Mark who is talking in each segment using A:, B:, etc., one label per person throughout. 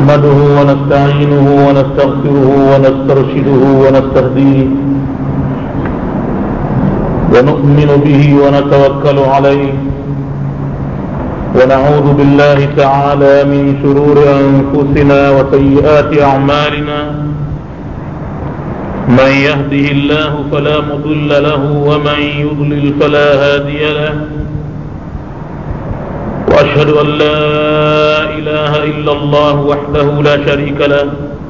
A: نحمده ونستعينه ونستغفره ونسترشده ونستهديه ونؤمن به ونتوكل عليه ونعوذ بالله تعالى من شرور أنفسنا وسيئات أعمالنا من يهده الله فلا مضل له ومن يضلل فلا هادي له وأشهد أن لا إله إلا الله وحده لا شريك له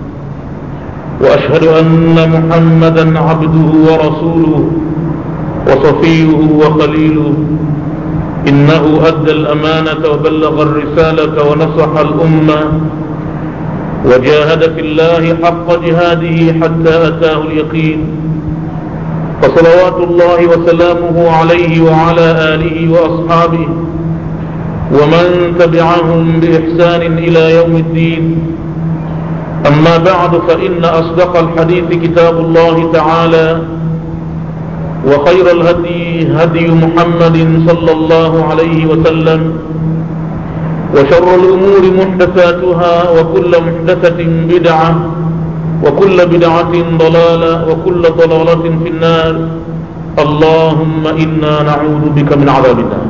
A: وأشهد أن محمدا عبده ورسوله وصفيه وخليله إنه أدى الأمانة وبلغ الرسالة ونصح الأمة وجاهد في الله حق جهاده حتى أتاه اليقين فصلوات الله وسلامه عليه وعلى آله وأصحابه ومن تبعهم بإحسان إلى يوم الدين أما بعد فإن أصدق الحديث كتاب الله تعالى وخير الهدي هدي محمد صلى الله عليه وسلم وشر الأمور محدثاتها وكل محدثة بدعة وكل بدعة ضلالة وكل ضلالة في النار اللهم إنا نعوذ بك من عذاب النار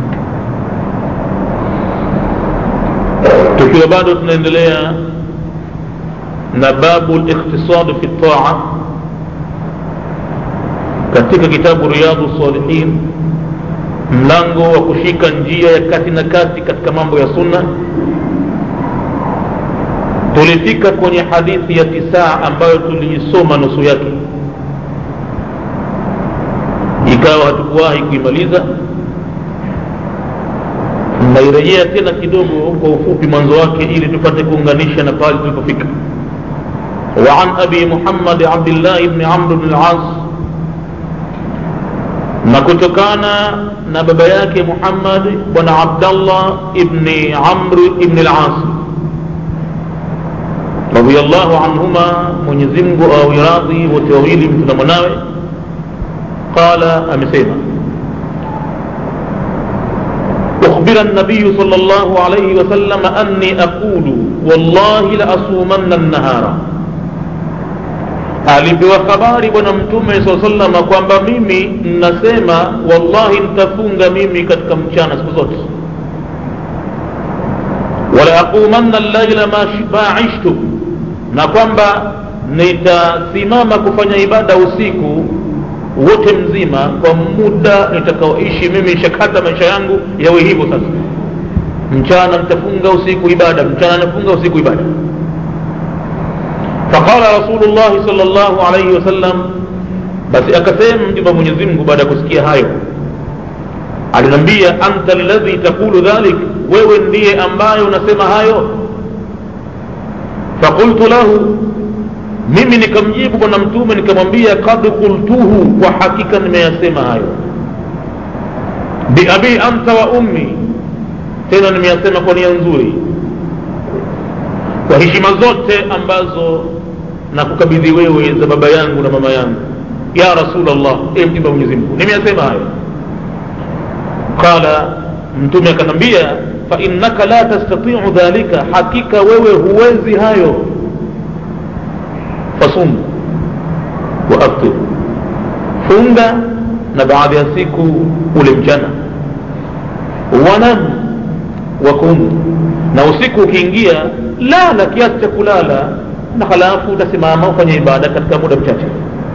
A: tukiwa bado tunaendelea na babu likhtisad fi taa katika kitabu riyadhu salihin mlango wa kushika njia ya kati na kati katika mambo ya sunna tulifika kwenye hadithi ya tisaa ambayo tuliisoma nusu yake ikawa hatukuwahi kuimaliza nairejea tena kidogo kwa ufupi mwanzo wake ili tupate kuunganisha na pale tulipofika وعن أبي محمد عبد الله بن عمرو بن العاص na kutokana na baba yake Muhammad bwana Abdallah ibni Amr ibn al-As radiyallahu anhuma, Mwenyezi Mungu awe radhi wote wawili, mtu na mwanawe. Qala, amesema أخبر النبي صلى الله عليه وسلم أني أقول والله لأصومن النهار alipewa habari bwana mtume saa salama kwamba mimi nasema wallahi nitafunga mimi katika mchana siku zote wala aqumanna llaila ma ishtu na kwamba nitasimama kufanya ibada usiku wote mzima kwa muda nitakaoishi mimi shakata maisha yangu yawe hivyo sasa mchana nitafunga usiku ibada mchana nafunga usiku ibada faqala rasulullahi sal llahu alaihi wasallam basi akasema mjumba mwenyezi mungu baada ya kusikia hayo aliniambia anta alladhi taqulu dhalik wewe ndiye ambaye unasema hayo faqultu lahu mimi nikamjibu bwana mtume nikamwambia kad qultuhu kwa hakika nimeyasema hayo biabi anta wa ummi tena nimeyasema kwa nia nzuri kwa heshima zote ambazo na kukabidhi wewe za baba yangu na mama yangu ya rasulllah e mjumbe wa mwenyezi mungu nimeyasema hayo qala mtume akanambia fainnaka la tastatiu dhalika hakika wewe huwezi hayo fasum wa aftir funga na baadhi ya siku ule mchana wanam wakum na usiku ukiingia lala kiasi cha kulala na halafu utasimama ufanye ibada katika muda mchache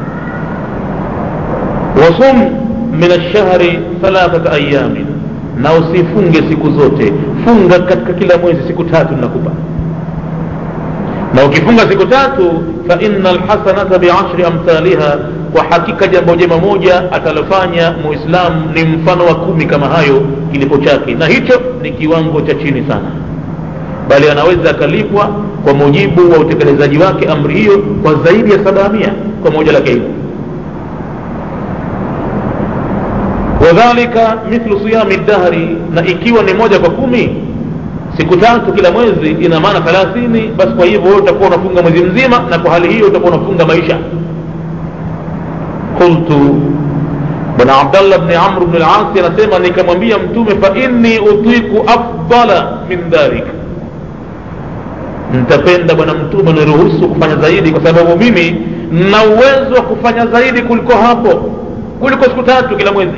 A: wasum min alshahri thalathata ayamin na usifunge siku zote funga katika kila mwezi siku tatu nakupa na ukifunga siku tatu fa inna alhasanata biashri amthaliha kwa hakika jambo jema moja atalofanya muislamu ni mfano wa kumi kama hayo kilipo chake na hicho ni kiwango cha chini sana bali anaweza akalipwa kwa mujibu wa utekelezaji wake amri hiyo kwa zaidi ya sabamia kwa moja lake hilo wadhalika mithlu siyami dahri na ikiwa ni moja kwa kumi siku tatu kila mwezi ina maana thelathini basi kwa hivyo wewe utakuwa unafunga mwezi mzima na kwa hali hiyo utakuwa unafunga maisha qultu bwana abdallah bni amr bni lasi anasema nikamwambia mtume fa inni utiku afdala min dhalik nitapenda bwana mtume niruhusu kufanya zaidi kwa sababu mimi na uwezo wa kufanya zaidi kuliko hapo kuliko siku tatu kila mwezi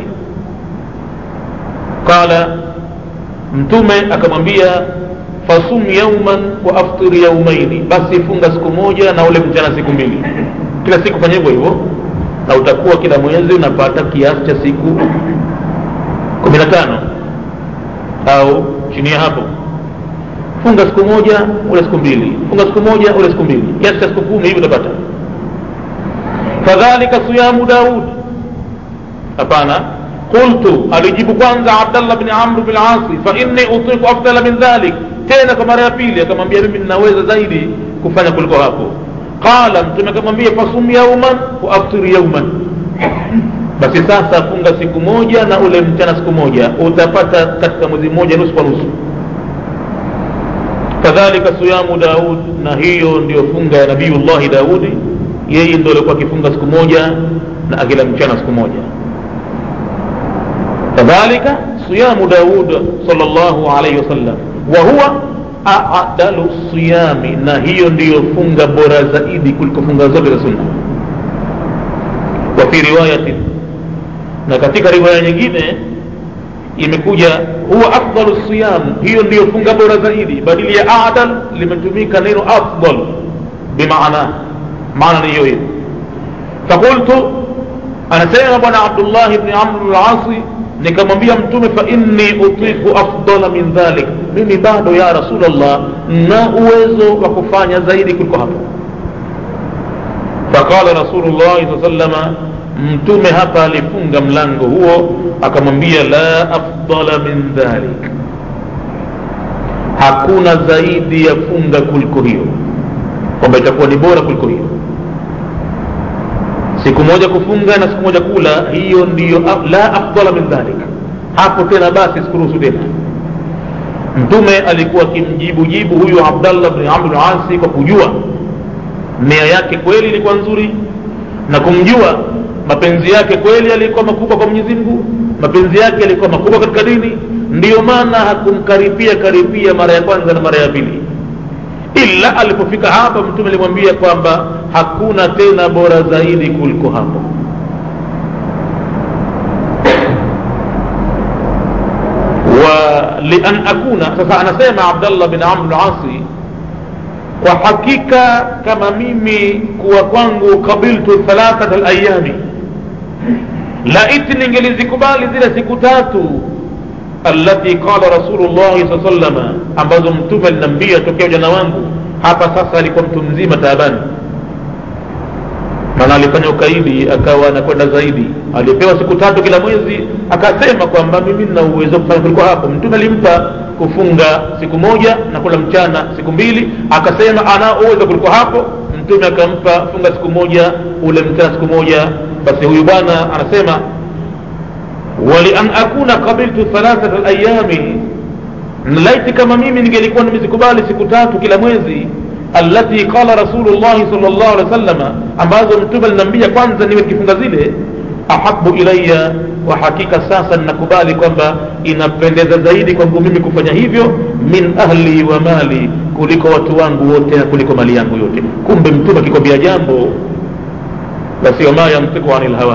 A: qala mtume akamwambia fasum yauman wa aftir yaumaini basi funga siku moja na ule mchana siku mbili kila siku fanya hivyo hivyo na utakuwa kila mwezi unapata kiasi cha siku kumi na tano au chini ya hapo funga siku moja ule siku mbili funga siku moja ule siku mbili kiasi cha siku kumi hivi utapata fadhalika siyamu daud hapana qultu alijibu kwanza abdallah bni amr bn asi fainni utiku afdala min dhalik tena kwa mara ya pili akamwambia mimi ninaweza zaidi kufanya kuliko hapo qala mtume akamwambia fasum yauman wa aftir yauman basi sasa funga siku moja na ule mchana siku moja utapata katika mwezi mmoja nusu kwa nusu kadhalika siyamu daud na hiyo ndiyo funga ya nabiyullahi daudi yeye ndo alikuwa akifunga siku moja na akila mchana siku moja kadhalika siyamu daud salllahu alaihi wasallam wa huwa adalu siyami na hiyo ndiyo funga bora zaidi kuliko funga zote za sunna wa fi riwayatin na katika riwaya nyingine imekuja huwa afdalu siyam hiyo ndiyo funga bora zaidi badili ya adal limetumika neno afdal bimaana maana ni hiyo hiyo fakultu anasema bwana abdullahi bni amr lasi nikamwambia mtume fa inni utiku afdala min dhalik mimi bado ya rasulllah na uwezo wa kufanya zaidi kuliko hapo faqala rasulullahi saa salama mtume hapa alifunga mlango huo akamwambia la afdala min dhalik hakuna zaidi ya funga kuliko hiyo kwamba itakuwa ni bora kuliko hiyo siku moja kufunga na siku moja kula hiyo ndiyo la afdala min dhalik hapo tena basi sikuruhusu tena mtume alikuwa akimjibu jibu huyu abdallah bni amr asi kwa kujua nia yake kweli ilikuwa nzuri na kumjua mapenzi yake kweli yalikuwa makubwa kwa mwenyezi mungu mapenzi yake yalikuwa makubwa katika dini ndiyo maana hakumkaribia karibia mara ya kwanza na mara ya pili ila alipofika hapa mtume alimwambia kwamba hakuna tena bora zaidi kuliko hapo wa lian akuna sasa anasema abdallah bin amr lasi kwa hakika kama mimi kuwa kwangu kabiltu thalathata layami laiti ningelizikubali zile siku tatu allati qala rasulullahi saa salama ambazo mtume aliniambia tokea ujana wangu hapa sasa alikuwa mtu mzima taabani maana alifanya ukaidi akawa anakwenda zaidi alipewa siku tatu kila mwezi akasema kwamba mimi nina uwezo kufanya kuliko hapo mtume alimpa kufunga siku moja na kula mchana siku mbili akasema ana uwezo kuliko hapo mtume akampa funga siku moja ule mchana siku moja basi huyu bwana anasema walian akuna qabiltu thalathata layami laiti kama mimi ningelikuwa nimezikubali siku tatu kila mwezi allati qala rasulullahi sal llahu alehi wasalama ambazo mtume aliniambia kwanza niwe nikifunga zile ahabu ilaya kwa hakika sasa ninakubali kwamba inapendeza zaidi kwangu mimi kufanya hivyo min ahli wa mali kuliko watu wangu wote na kuliko mali yangu yote kumbe mtume akikwambia jambo basi wama yamtiku ani lhawa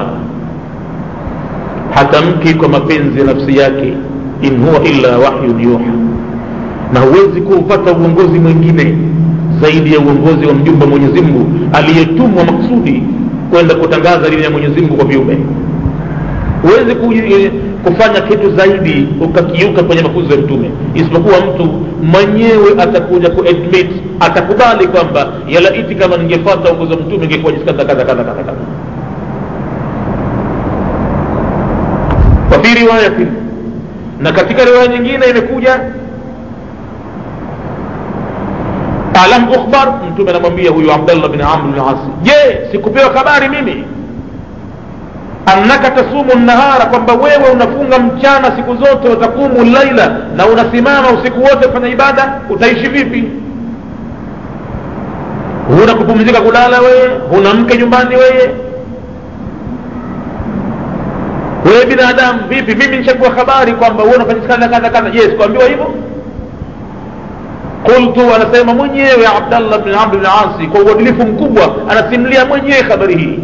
A: hatamki kwa mapenzi ya nafsi yake in huwa illa wahyun yuha na huwezi kuupata uongozi mwingine zaidi ya uongozi wa mjumbe wa mwenyezi mungu aliyetumwa maksudi kwenda kutangaza dini ya mwenyezi mungu kwa viumbe huwezi kufanya kitu zaidi ukakiuka kwenye mafunzo ya mtume isipokuwa mtu mwenyewe atakuja kuadmit atakubali kwamba yalaiti kama ningefata uongozi wa mtume ingekuwa jinsi kadha kadha kadha kadha kadha wafi riwayatin na katika riwaya nyingine imekuja alam ukhbar mtume anamwambia huyu abdallah bin amr bin asi je sikupewa habari mimi annaka tasumu nahara kwamba wewe unafunga mchana siku zote watakumu laila na unasimama usiku wote kufanya ibada utaishi vipi huna kupumzika kulala wewe huna mke nyumbani wewe wewe binadamu vipi mimi nishakuwa habari kwamba wewe unafanya kadha kadha kadha je sikuambiwa hivyo qultu anasema mwenyewe abdallah bn amr bn asi kwa uadilifu mkubwa anasimulia mwenyewe habari hii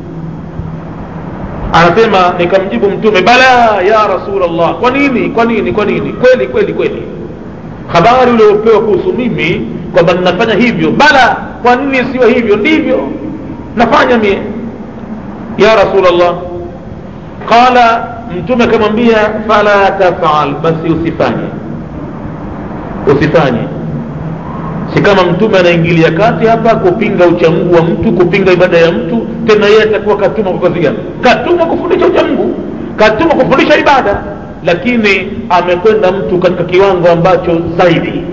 A: anasema nikamjibu mtume bala ya rasulllah kwa nini kwa nini kwa nini kweli kweli kweli habari uliopewa kuhusu mimi kwamba ninafanya hivyo bala kwa nini siwe hivyo ndivyo nafanya mie ya rasulllah qala mtume akamwambia fala tafal basi usifanye usifanye si kama mtume anaingilia kati hapa kupinga uchamungu wa mtu kupinga ibada ya mtu tena yeye atakuwa katuma kwa kazi gani katuma kufundisha uchamungu katuma kufundisha ibada lakini amekwenda mtu katika kiwango ambacho zaidi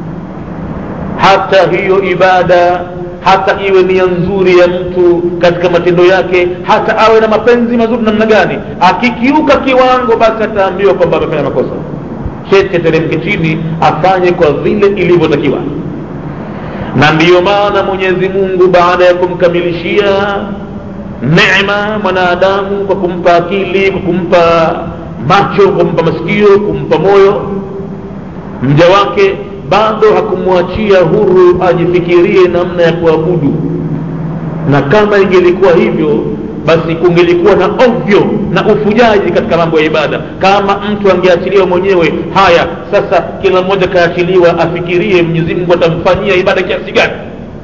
A: hata hiyo ibada hata iwe nia nzuri ya mtu katika matendo yake hata awe na mapenzi mazuri namna gani akikiuka kiwango basi ataambiwa kwamba amefanya makosa sheti ateremke chini afanye kwa vile ilivyotakiwa na ndiyo maana mwenyezi mungu baada ya kumkamilishia nema mwanadamu kwa kumpa akili kwa kumpa macho kwa kumpa masikio kumpa moyo mja wake bado hakumwachia huru ajifikirie namna ya kuabudu na kama ingelikuwa hivyo basi kungelikuwa na ovyo na ufujaji katika mambo ya ibada kama mtu angeachiliwa mwenyewe haya sasa kila mmoja kaachiliwa afikirie mwenyezi mungu atamfanyia ibada kiasi gani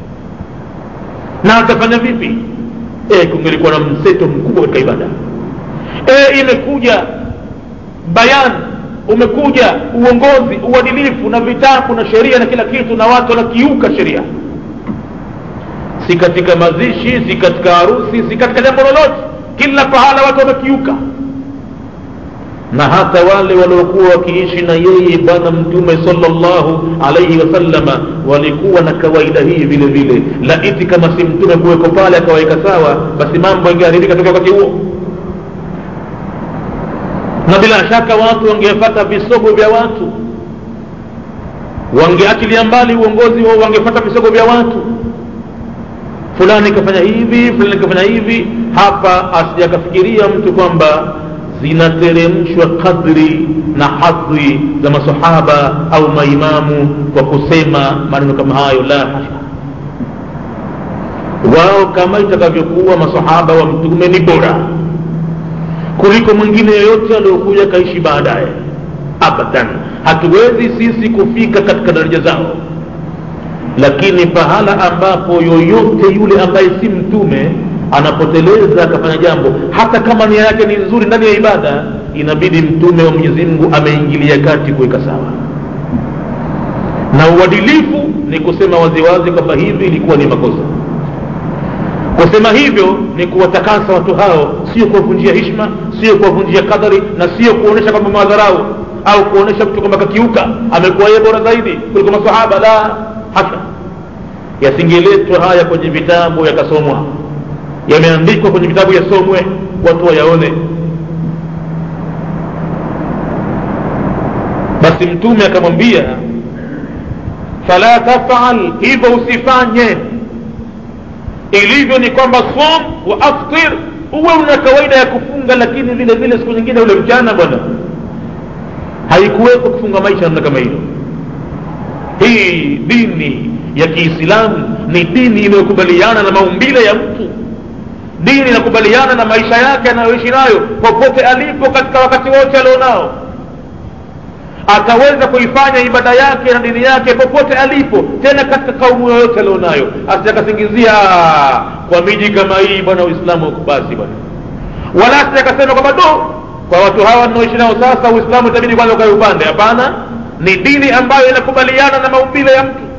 A: na atafanya vipi e, kungelikuwa na mseto mkubwa katika ibada e, imekuja bayan umekuja uongozi uadilifu na vitabu na sheria na kila kitu na watu wanakiuka sheria si katika mazishi si katika harusi si katika jambo lolote kila pahala watu wamekiuka na hata wale waliokuwa wakiishi na yeye bwana mtume salllahu alaihi wasallama walikuwa na kawaida hii vile vile laiti kama si mtume kuweko pale akawaweka sawa basi mambo yangeharibika toka wakati huo na bila shaka watu wangefata visogo vya watu wangeachilia mbali uongozi wao wangefata visogo vya watu fulani kafanya hivi fulani kafanya hivi hapa asijakafikiria mtu kwamba zinateremshwa kadri na hadhi za masahaba au maimamu kwa kusema maneno kama hayo la hasha wao kama itakavyokuwa masahaba wa mtume ni bora kuliko mwingine yoyote aliyokuja kaishi baadaye abadan hatuwezi sisi kufika katika daraja zao lakini pahala ambapo yoyote yule ambaye si mtume anapoteleza akafanya jambo hata kama nia yake ni nzuri ndani ya ibada inabidi mtume wa mwenyezi mungu ameingilia kati kuweka sawa na uadilifu ni kusema waziwazi kwamba hivi ilikuwa ni makosa kusema hivyo ni kuwatakasa watu hao sio kuwavunjia hishma sio kuwavunjia kadari na sio kuonyesha kwamba madharau au kuonyesha mtu kwamba kakiuka amekuwa yeye bora zaidi kuliko masahaba la hasa yasingeletwa haya kwenye vitabu yakasomwa yameandikwa kwenye vitabu yasomwe watu wayaone basi mtume akamwambia fala tafal hivyo usifanye ilivyo ni kwamba som wa aftir uwe una kawaida ya kufunga lakini vile vile siku nyingine ule mchana bwana haikuweko kufunga maisha namna kama hiyo hii dini ya kiislamu ni dini inayokubaliana na maumbile ya mtu dini inakubaliana na maisha yake anayoishi nayo popote alipo katika wakati wote alionao ataweza kuifanya ibada yake na dini yake popote alipo tena katika kaumu yoyote alionayo asijakasingizia kwa miji kama hii bwana uislamu basi bwana wala asijakasema kwamba do kwa watu hawa naoishi nao sasa uislamu itabidi kwanza ukae upande hapana ni dini ambayo inakubaliana na maumbile ya mtu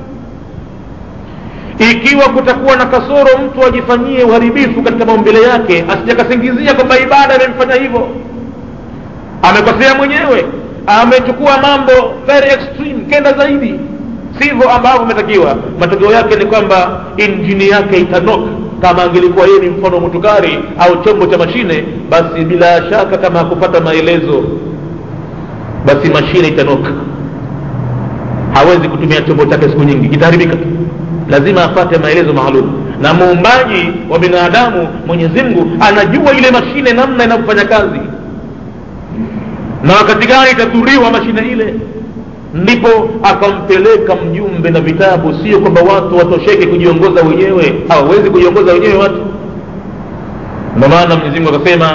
A: ikiwa kutakuwa na kasoro mtu ajifanyie uharibifu katika maumbile yake asijakasingizia kwamba ibada imemfanya hivyo amekosea mwenyewe amechukua mambo very extreme kenda zaidi sivyo ambavyo umetakiwa matokeo yake ni kwamba injini yake itanoka kama angelikuwa yeye ni mfano mutukari au chombo cha mashine basi bila shaka kama hakupata maelezo basi mashine itanoka hawezi kutumia chombo chake siku nyingi kitaharibika lazima apate maelezo maalum na muumbaji wa binadamu mwenyezi mungu anajua ile mashine namna inavyofanya kazi na wakati gani itadhuriwa mashine ile ndipo akampeleka mjumbe na vitabu sio kwamba watu watosheke kujiongoza wenyewe hawawezi kujiongoza wenyewe watu ndio maana mwenyezimungu akasema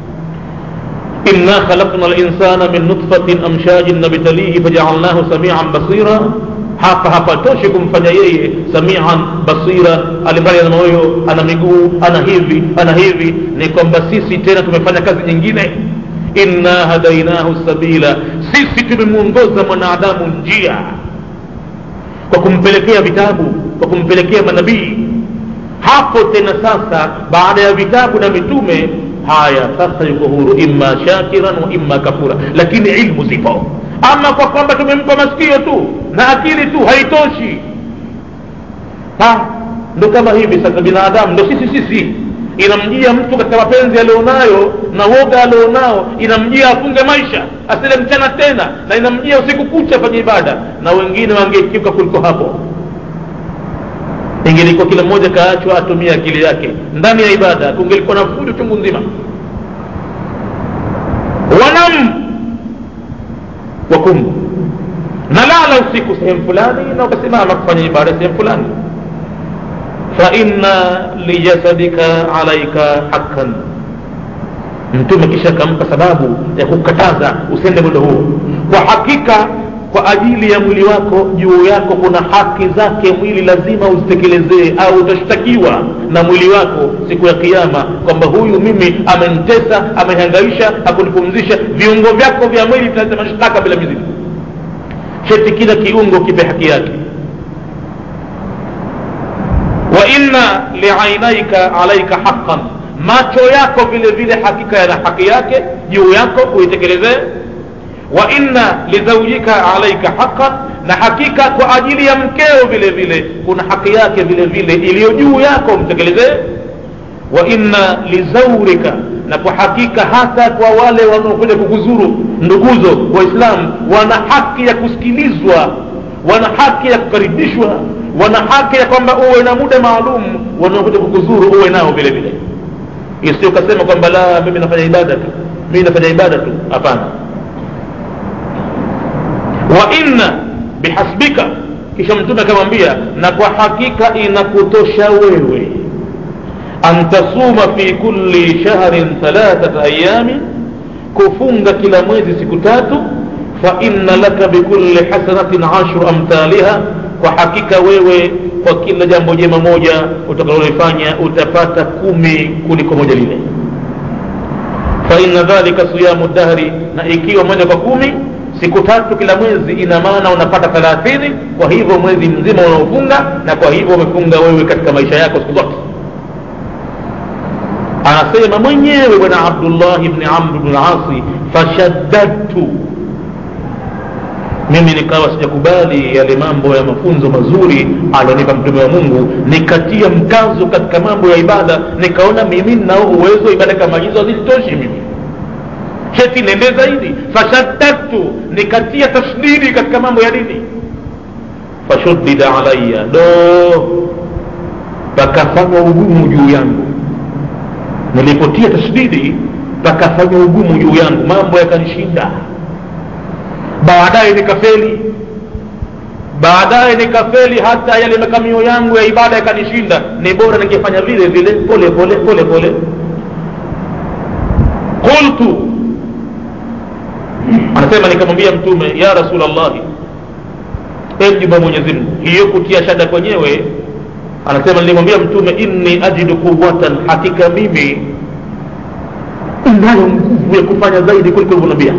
A: إنا خلقنا الإنسان من نطفة أمشاج نبتليه فجعلناه سميعا بصيرا hapa hapatoshi kumfanya yeye samian basira alimbali ana moyo ana miguu ana hivi ana hivi ni kwamba sisi tena tumefanya kazi nyingine inna hadainahu sabila sisi tumemwongoza mwanadamu njia kwa kumpelekea vitabu kwa kumpelekea manabii hapo tena sasa baada ya vitabu na mitume haya sasa yuko huru imma shakiran wa imma kafura lakini ilmu zipo ama kwa kwamba tumempa masikio tu na akili tu haitoshi ha ndo kama hivi sasa binadamu ndo sisi sisi inamjia mtu katika mapenzi alionayo na woga alionao inamjia afunge maisha asile mchana tena na inamjia usiku kucha afanye ibada na wengine wangekiuka kuliko hapo ingelikuwa kila mmoja kaachwa atumie akili yake ndani ya ibada kungelikuwa na fujo chungu nzima wanam wakum nalala usiku sehemu fulani na ukasimama kufanya ibada sehemu fulani faina lijasadika alaika haqqan mtume kisha akampa sababu ya kukataza usende mwendo huo kwa hakika kwa ajili ya mwili wako juu yako kuna haki zake mwili lazima uzitekelezee au utashtakiwa na mwili wako siku ya kiama kwamba huyu mimi amenitesa amenihangaisha hakunipumzisha viungo vyako vya mwili vitaleta mashtaka bila mizigo cheti kila kiungo kipe haki yake wa inna liainaika alaika haqqan macho yako vile vile hakika yana haki yake juu yako uitekelezee wa inna lizaujika alaika haqqan na hakika kwa ajili ya mkeo vile vile kuna haki yake vile vile iliyo juu yako mtekelezee wa inna lizaurika na kwa hakika hata kwa wale wanaokuja kukuzuru nduguzo waislamu wana haki ya kusikilizwa wana haki ya kukaribishwa wana haki ya kwamba uwe na muda maalum wanaokuja kukuzuru uwe nao vile vile isio kasema kwamba la mimi nafanya ibada tu mimi nafanya ibada tu hapana wa inna bihasbika kisha mtume akamwambia na kwa hakika inakutosha wewe an tasuma fi kulli shahrin thalathata ayamin kufunga kila mwezi siku tatu fa inna laka bikulli hasanatin ashru amthaliha kwa hakika wewe kwa kila jambo jema moja utakalolifanya utapata kumi kuliko moja lile fa inna dhalika siyamu dahri na ikiwa moja kwa kumi siku tatu kila mwezi ina maana unapata thelathini kwa hivyo mwezi mzima unaofunga na kwa hivyo umefunga wewe katika maisha yako siku zote anasema mwenyewe bwana abdullah bni amr bni lasi fashaddadtu mimi nikawa sijakubali yale mambo ya mafunzo mazuri alionipa mtume wa mungu nikatia mkazo katika mambo ya ibada nikaona mimi ninao uwezo ibada kama hizo hazitoshi mimi cheti nende zaidi fashaddadtu nikatia tashdidi katika mambo ya dini fashuddida alaya do pakafanywa ugumu juu yangu nilipotia tashdidi pakafanywa ugumu juu yangu mambo yakanishinda baadaye nikafeli baadaye nikafeli hata yale makamio yangu ya ibada yakanishinda ni bora ningefanya vile vile pole pole pole pole qultu anasema nikamwambia mtume ya rasulllahi mjumba mwenyezi mungu hiyo kutia shada kwenyewe anasema nilimwambia mtume inni ajidu quwatan hakika mimi nayo nguvu ya kufanya zaidi kuliko ulivyoniambia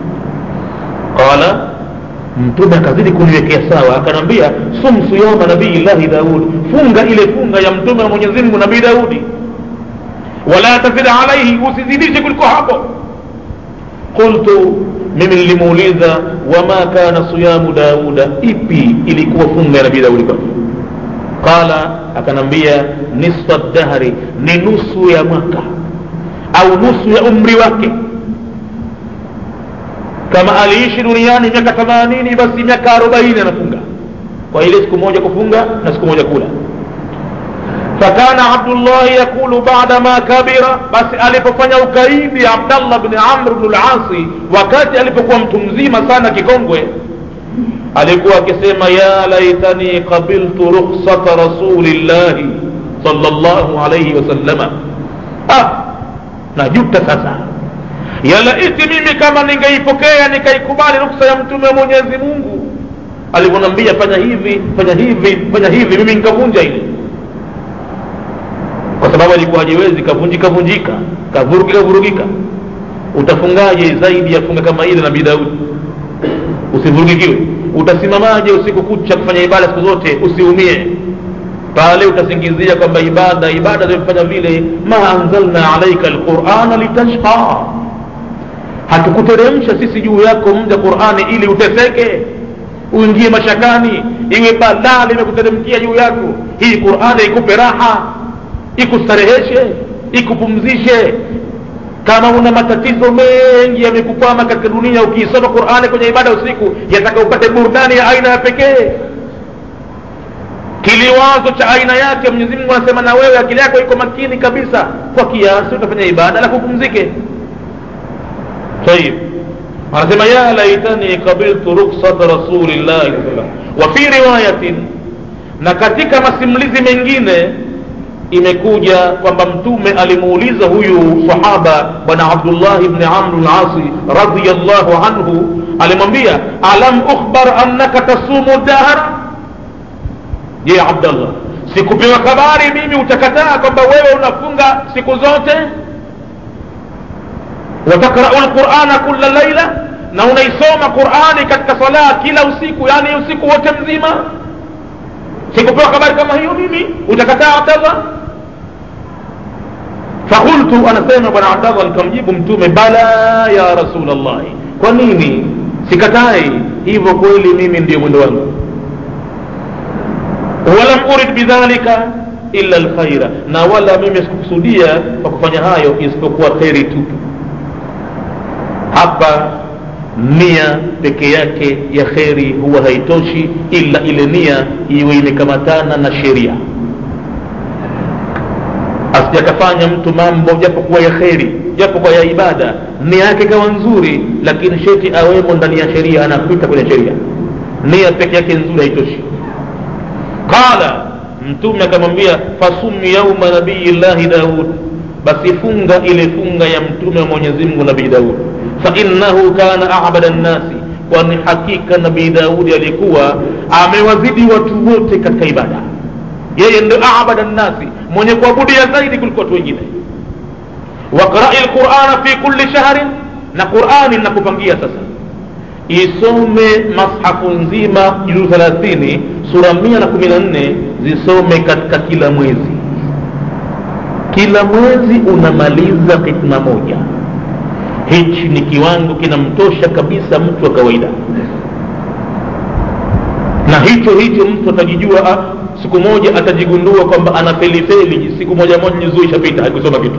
A: qala mtume akazidi kuniwekea sawa akanambia sum siyama nabii llahi daud funga ile funga ya mtume wa mwenyezi mungu nabii daudi wala tazid alaihi usizidishe kuliko hapo qultu mimi nilimuuliza wama kana siyamu dauda ipi ilikuwa funga ya nabii daudi kwake qala akanambia nisfa dahri ni nusu ya mwaka au nusu ya umri wake kama aliishi duniani miaka themanini basi miaka arobaini anafunga kwa ile siku moja kufunga na siku moja kula fakana abdullahi yaqulu bada ma kabira basi alipofanya ukaidi abdallah bni amr bnu lasi wakati alipokuwa mtu mzima sana kikongwe alikuwa akisema ya laitani qabiltu rukhsata rasulillahi sallallahu alaihi wasallama ah, najuta sasa ya laiti mimi kama ningeipokea nikaikubali ruksa ya mtume wa mwenyezi mungu alivyonambia fanya hivi fanya hivi fanya hivi mimi nikavunja ile kwa sababu alikuwa hajiwezi kavunjika vunjika kavurugika vurugika utafungaje zaidi ya funga kama ile nabii daudi usivurugikiwe utasimamaje usiku kucha kufanya ibada siku zote usiumie pale utasingizia kwamba ibada ibada zimefanya vile ma anzalna alaika alqurana litashqa hatukuteremsha sisi juu yako mja qurani ili uteseke uingie mashakani iwe balaa limekuteremkia juu yako hii qurani ikupe raha ikustareheshe ikupumzishe kama una matatizo mengi yamekukwama katika dunia ukiisoma qurani kwenye ibada usiku yataka upate burudani ya aina ya pekee kiliwazo cha aina yake mwenyezi mungu anasema na wewe akili yako iko makini kabisa kwa kiasi utafanya ibada la kupumzike tayib anasema ya laitani qabiltu ruksata rasulillahi wa fi riwayatin na katika masimulizi mengine imekuja kwamba mtume alimuuliza huyu sahaba bwana abdullahi bni amr lasi radiallahu anhu alimwambia alam ukhbar annaka tasumu dahra je abdallah sikupewa habari mimi utakataa kwamba wewe unafunga siku zote watakrau lqurana kula laila na unaisoma qurani katika sala kila usiku yani usiku wote mzima sikupewa habari kama hiyo mimi utakataa abdallah fakultu anasema bwana abdallah nikamjibu mtume bala ya rasulllahi kwa nini sikatai hivyo kweli mimi ndio mwendo wangu walam urid bidhalika illa lkhaira na wala mimi sikukusudia kwa kufanya hayo isipokuwa kheri tu hapa nia peke yake ya kheri huwa haitoshi ila ile nia iwe imekamatana na sheria asijakafanya mtu mambo japo kuwa ya kheri japo kwa ya ibada nia yake ikawa nzuri lakini sheti awemo ndani ya sheria anapita kwenye sheria nia peke yake nzuri haitoshi qala mtume akamwambia fasumi yauma nabii llahi daud basi funga ile funga ya mtume wa mwenyezi mungu nabii daud fainnahu kana abada nnasi kwani hakika nabii daudi alikuwa amewazidi watu wote katika ibada yeye ndo abada nnasi mwenye kuabudia zaidi kuliko watu wengine waqrai lqurana fi kulli shahrin na qurani nakupangia sasa isome mashafu nzima juzuu thelathini sura mia na kumi na nne zisome katika kila mwezi kila mwezi unamaliza hikma moja hichi ni kiwango kinamtosha kabisa mtu wa kawaida na hicho hicho mtu atajijua ah, siku moja atajigundua kwamba ana felifeli siku moja moja juzuu ishapita haikusoma kitu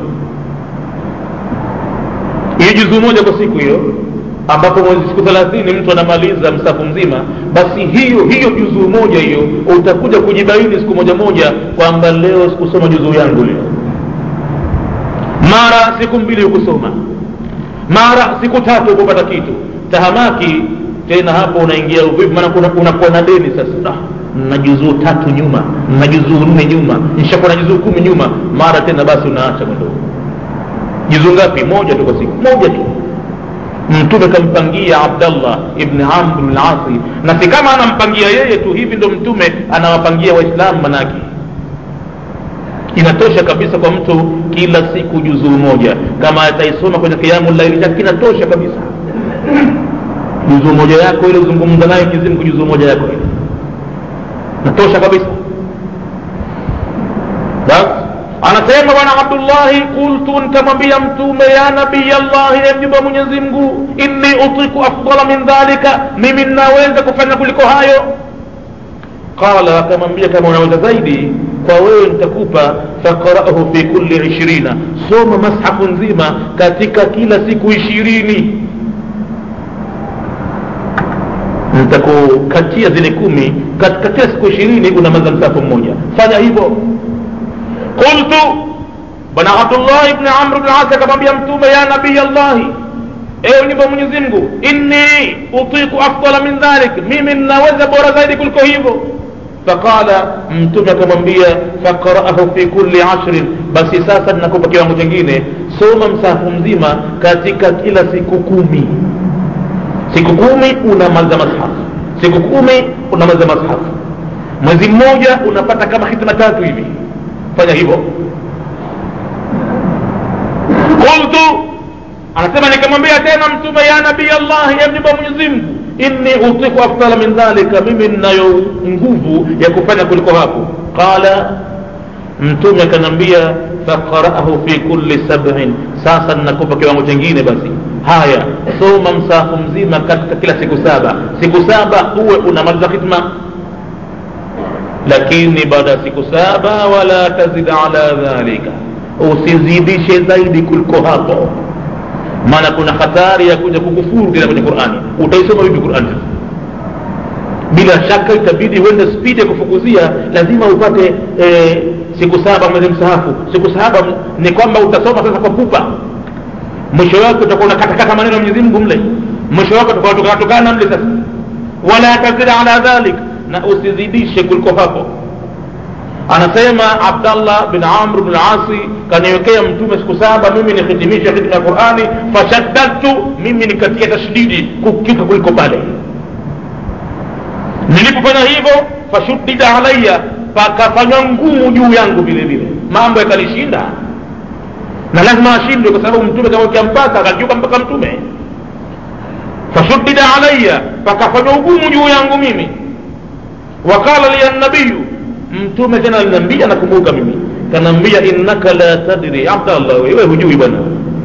A: hiyo juzuu moja kwa siku hiyo ambapo mwezi siku thelathini mtu anamaliza msafu mzima basi hiyo hiyo juzuu moja hiyo utakuja kujibaini siku moja moja kwamba leo sikusoma juzuu yangu leo mara siku mbili hukusoma mara siku tatu hukupata kitu tahamaki tena hapo unaingia uvivu maana unakuwa na deni sasa ah, na juzuu tatu nyuma na juzuu nne nyuma nishakuwa na juzuu kumi nyuma mara tena basi unaacha mwendo juzuu ngapi moja tu kwa siku moja tu mtume kampangia abdallah ibni amr lasi na si kama anampangia yeye tu hivi ndo mtume anawapangia waislamu manake inatosha kabisa kwa mtu kila siku juzuu moja kama ataisoma kwenye kiamu laili chake kinatosha kabisa juzuu moja yako ile uzungumza naye kizimu juzuu moja yako ile natosha kabisa basi anasema bwana abdullahi qultu nikamwambia mtume ya nabii allahi e mjumbe wa mwenyezi mungu inni utiku afdala min dhalika mimi ninaweza kufanya kuliko hayo qala akamwambia kama unaweza zaidi kwa wewe nitakupa faqarahu fi kulli ishirina soma mashafu nzima katika kila siku ishirini nitakukatia zile kumi katika kila siku ishirini unamaza msafu mmoja fanya hivyo qultu bwana abdullah ibni amr bni asi akamwambia mtume ya nabii allahi ewe nyumba mwenyezi mungu inni utiku afdala min dhalik mimi ninaweza bora zaidi kuliko hivyo faqala mtume akamwambia faqraahu fi kulli ashrin basi sasa ninakupa kiwango chingine soma msahafu mzima katika kila siku kumi siku kumi unamaliza mashafu siku kumi unamaliza mashafu mwezi mmoja unapata kama hitima tatu hivi fanya hivyo qultu anasema nikamwambia tena mtume ya nabii allah ya mjumba mwenyezi mungu inni utiku afdala min dhalika mimi ninayo nguvu ya kufanya kuliko hapo qala mtume akaniambia faqaraahu fi kulli sabin sasa ninakupa kiwango chingine basi haya soma msahafu mzima katika kila siku saba siku saba uwe unamaliza khitma lakini baada ya siku saba wala tazid ala dhalika usizidishe zaidi kuliko hapo maana kuna hatari ya kuja kukufuru tena kwenye qurani utaisoma vipi qurani bila shaka itabidi uende spidi ya kufukuzia lazima upate e, siku saba mwezi msahafu siku saba ni kwamba utasoma sasa kwa pupa mwisho wake utakuwa unakatakata maneno ya mwenyezi mungu mle mwisho wake utakuwa tukatukana mle sasa wala tazid ala dhalik na usizidishe kuliko hapo anasema abdallah bin amr bin asi kaniwekea mtume siku saba mimi nihitimishe khidma ya qurani fashaddadtu mimi nikatia tashdidi kukika kuliko pale nilipofanya hivyo fashuddida alaya pakafanywa ngumu juu yangu vile vile mambo yakanishinda na lazima ashindwe kwa sababu mtume kamwekea mpaka akakiuka mpaka mtume fashuddida alaya pakafanywa ugumu juu yangu mimi waqala liya nabiyu mtume tena aliniambia nakumbuka mimi kanaambia innaka la tadri abdallah wewe hujui bwana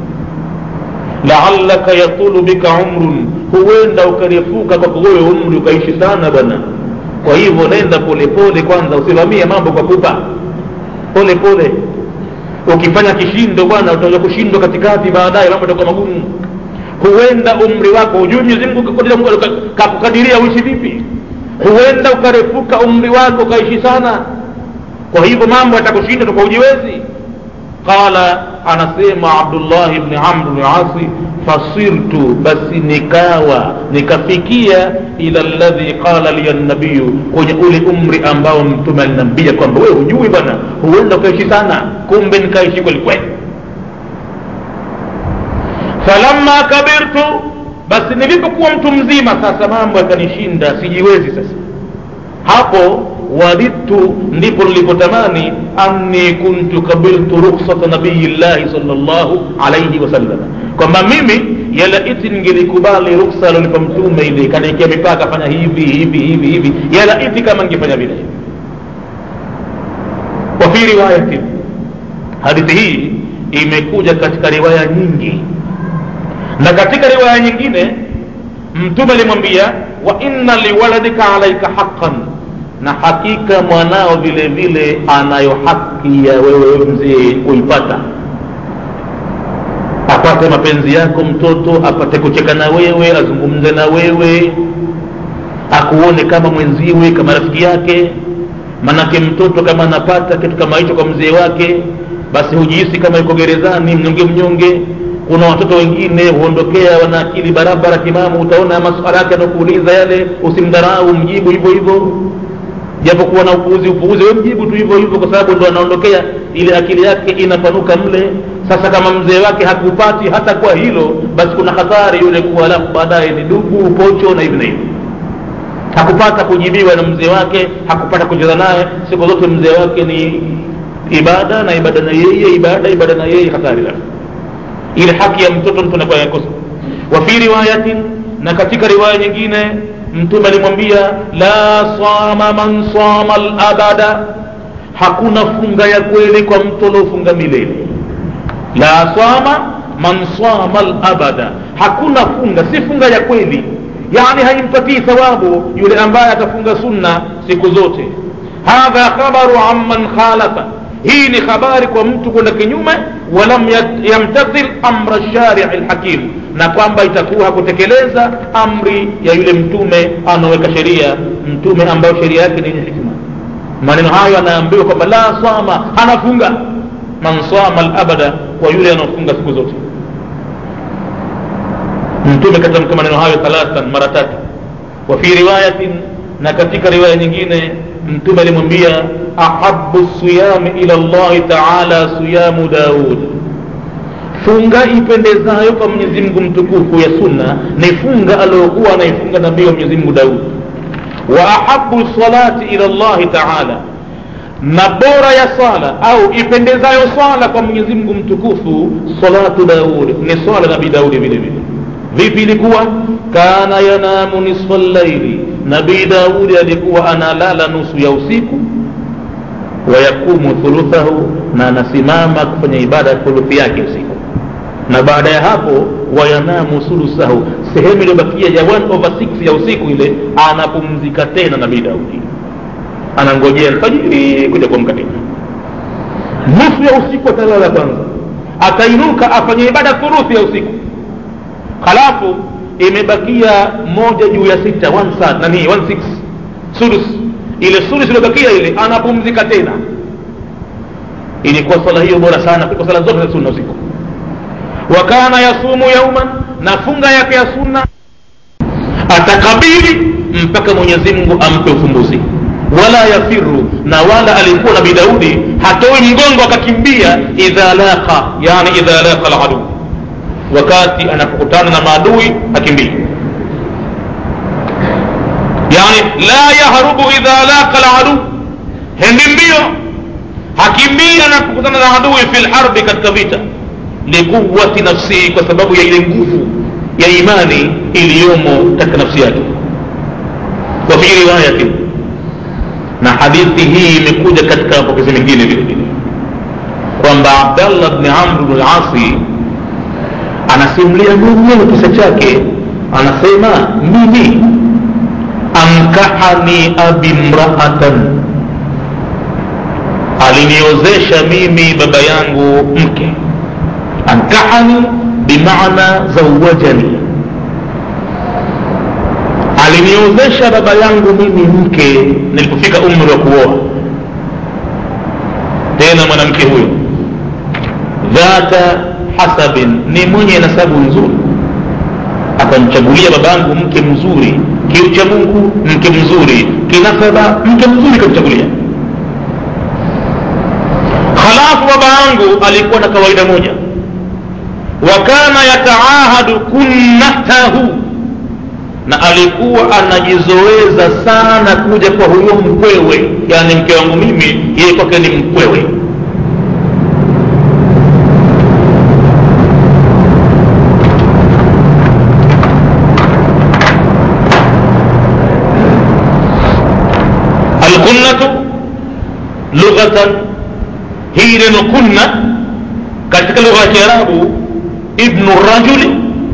A: laalaka yatulu bika umrun huenda ukarefuka kwako wewe umri ukaishi sana bwana kwa hivyo nenda polepole kwanza usimamie mambo kwa pupa pole pole ukifanya kishindo bwana utaja kushindwa katikati baadaye mambo itakuwa magumu huenda umri wako hujui mwenyezi mungu kakukadiria uishi vipi huenda ukarefuka umri wako ukaishi sana kwa hivyo mambo yatakushinda toka ujiwezi qala anasema abdullah bni amr bni asi fasirtu basi nikawa nikafikia ila ladhi qala liya nabiyu kwenye ule umri ambao mtume aliniambia kwamba wewe hujui bwana huenda ukaishi sana kumbe nikaishi kwelikweli falamma kabirtu basi nilipokuwa mtu mzima sasa mambo yakanishinda sijiwezi sasa hapo wadidtu ndipo nilipotamani anni kuntu kabiltu ruksata nabiyillahi salllahu alaihi wasallam kwamba mimi yalaiti ningelikubali ruksa alionipa mtume ile kaniekea mipaka fanya hivi hivi hivi hivi yalaiti kama ningefanya vile wafi riwayatin hadithi hii imekuja katika riwaya nyingi na katika riwaya nyingine mtume alimwambia wa inna liwaladika alaika haqan na hakika mwanao vile vile anayo haki ya wewe mzee kuipata apate mapenzi yako mtoto apate kucheka na wewe azungumze na wewe akuone kama mwenziwe kama rafiki yake manake mtoto kama anapata kitu kama hicho kwa mzee wake basi hujihisi kama yuko gerezani mnyonge mnyonge kuna watoto wengine huondokea wana akili barabara timamu utaona maswala yake anakuuliza yale usimdharau mjibu hivyo hivyo japokuwa na upuuzi upuuzi we mjibu tu hivyo hivyo kwa sababu ndo anaondokea ile akili yake inapanuka mle sasa kama mzee wake hakupati hata kwa hilo basi kuna hatari yule kuwa alafu baadaye ni dugu pocho na hivi na hivi hakupata kujibiwa na mzee wake hakupata kucheza naye siku zote mzee wake ni ibada na ibada na yeye ibada ibada na yeye hatari la ile haki ya mtoto mtu anakuwa yakosa wa fi riwayatin na katika riwaya nyingine mtume alimwambia la sama man sama labada hakuna funga ya kweli kwa mtu aliofunga milele la sama man sama labada hakuna funga si funga ya kweli yani haimpatii thawabu yule ambaye atafunga sunna siku zote hadha khabaru amman khalafa hii ni habari kwa mtu kwenda kinyume walam yamtathil amra sharii lhakim na kwamba itakuwa hakutekeleza amri ya yule mtume anaoweka sheria mtume ambayo sheria yake ni yenye hikma maneno hayo anaambiwa kwamba la sama anafunga man sama labada kwa yule anaofunga siku zote mtume katamka maneno hayo thalathan mara tatu wa fi riwayatin na katika riwaya nyingine mtume alimwambia ahabu siyami ila llahi taala siyamu daud funga ipendezayo kwa mwenyezi mungu mtukufu ya sunna ni funga aliyokuwa anaifunga nabii wa mwenyezi mungu daud wa ahabu salati ila llahi taala na bora ya swala au ipendezayo swala kwa mwenyezi mungu mtukufu salatu daud ni swala nabii daudi vile vile vipi ilikuwa kana yanamu nisfa llaili nabii daudi alikuwa analala nusu ya usiku wayakumu thuluthahu na anasimama kufanya ibada ya thuluthi yake usiku na baada ya hapo wayanamu sulusahu sehemu iliyobakia ya 1 over 6 ya usiku ile anapumzika tena nabii daudi anangojea alfajiri kuja kuamka tena nusu ya usiku atalala kwanza atainuka afanye ibada thuruthi ya usiku halafu imebakia moja juu ya sita one third, nani one six sudus ile sudus iliyobakia ile anapumzika tena ilikuwa swala hiyo bora sana kuliko swala zote za sunna usiku wa kana yasumu yauman na funga yake ya sunna atakabili mpaka mwenyezi mungu ampe ufumbuzi wala yafiru na wala alikuwa nabii daudi hatoi mgongo akakimbia idha laqa yani idha laqa aladu wakati anapokutana na maadui hakimbii yani la yahrubu idha laqa aladu hendi mbio hakimbii anapokutana na adui fi lharbi katika vita likuwati nafsihi kwa sababu ya ile nguvu ya imani iliyomo katika nafsi yake wa fi riwayatin na hadithi hii imekuja katika mapokezi mengine vile vile kwamba abdallah bni amr bnu lasi anasimulia mwenyewe kisa chake anasema mimi ankahani abi mraatan aliniozesha mimi baba yangu mke ankahani bimaana zawajani aliniozesha baba yangu mimi mke nilipofika umri wa kuoa tena mwanamke huyo dhata hasabin ni mwenye nasabu nzuri akamchagulia babangu mke mzuri kiucha mungu mke mzuri kinasaba mke mzuri kamchagulia halafu baba yangu alikuwa na kawaida moja wa kana yataahadu kunnatahu na alikuwa anajizoeza sana kuja kwa huyo mkwewe yani mke wangu mimi yeye kwake ni mkwewe alkunnatu lughatan hii neno kunna katika lugha ya kiarabu ibnu rajuli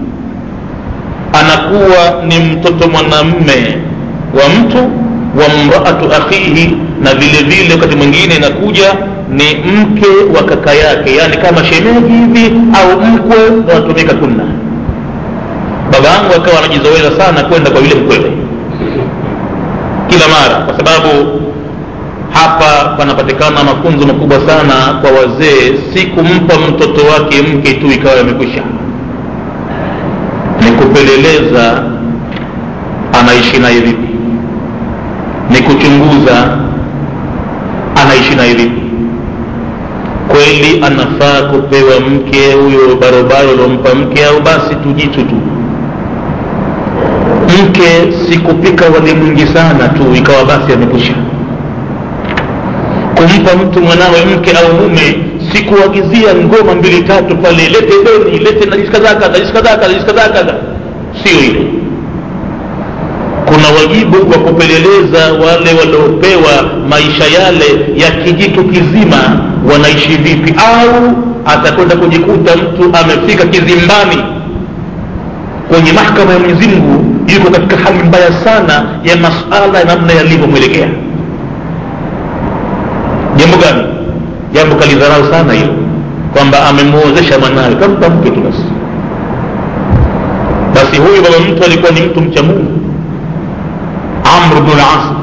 A: anakuwa ni mtoto mwanamme wa mtu wa mraatu akhihi na vile vile wakati mwingine inakuja ni mke wa kaka yake yaani kama shemeji hivi au mkwe unatumika kunna baba yangu akawa anajizoeza sana kwenda kwa yule mkwewe kila mara kwa sababu hapa panapatikana mafunzo makubwa sana kwa wazee si kumpa mtoto wake mke tu ikawa yamekwisha ni kupeleleza anaishi naye vipi ni kuchunguza anaishi naye vipi kweli anafaa kupewa mke huyo barobaro uliompa mke au basi tujitu tu mke si kupika wali mwingi sana tu ikawa basi amekwisha kumpa mtu mwanawe mke au mume si kuagizia ngoma mbili tatu pale lete deni lete najisi kadhaa kadha najisi kadhaa kadha najisi kadhaa kadha sio ile kuna wajibu wa kupeleleza wale waliopewa maisha yale ya kijitu kizima wanaishi vipi au atakwenda kujikuta mtu amefika kizimbani kwenye mahkama ya mwenyezi mungu yuko katika hali mbaya sana ya masala ya namna yalivyomwelekea jambo gani jambo kalidharau sana hilo kwamba amemwozesha mwanawe kampa mke tu basi basi huyu baba mtu alikuwa ni mtu mcha mungu amr bnu lasi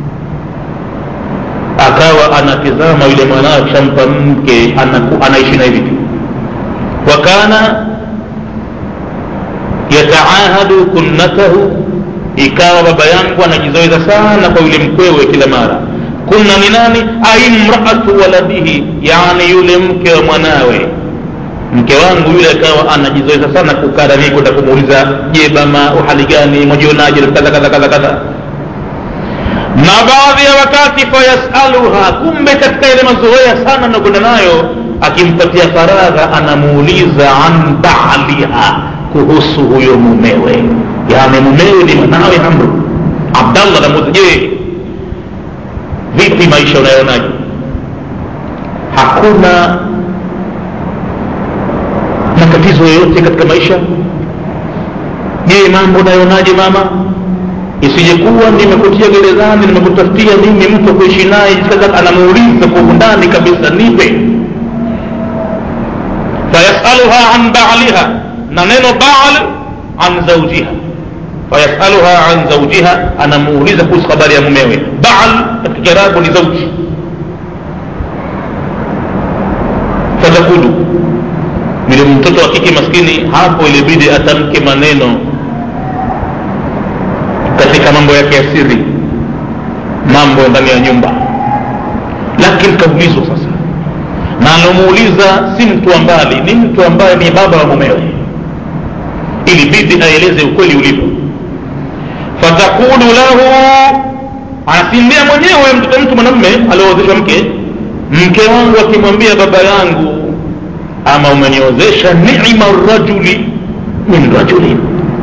A: akawa anatizama yule mwanawe akishampa mke anaku, anaishi naye vipi wakana yataahadu kunnatahu ikawa baba yangu anajizoeza sana kwa yule mkwewe kila mara kunna ni nani aimraatu waladihi yani yule mke wa mwanawe mke wangu yule akawa anajizoeza sana kukaa nami kwenda kumuuliza je bama uhali gani mwajionaje kadha kadha kadha kadha na baadhi ya wakati fayasaluha kumbe katika ile mazoea sana anakwenda nayo akimpatia faragha anamuuliza an baliha kuhusu huyo mumewe yani mumewe ni mwanawe amru abdallah namuuliza je vipi maisha unayonaje hakuna matatizo yoyote katika maisha je mambo unayonaje mama isijekuwa nimekutia gerezani nimekutafutia mimi mtu kuishi naye sasa anamuuliza kwa undani kabisa nipe fayasaluha an baliha na neno bal an zaujiha fayasaluha an zaujiha anamuuliza kuhusu habari ya mumewe bal katika kiarabu ni zauji fatakulu yule mtoto wa kike maskini hapo ilibidi atamke maneno katika mambo yake ya siri mambo ndani ya nyumba lakini kaulizwa sasa na alomuuliza si mtu wa mbali ni mtu ambaye ni baba wa mumewe ilibidi aeleze ukweli ulivyo fatakulu lahu anasindia mwenyewe mtoto mtu mwanamme alioozeshwa mke mke wangu akimwambia baba yangu ama umeniozesha nima rajuli min rajulin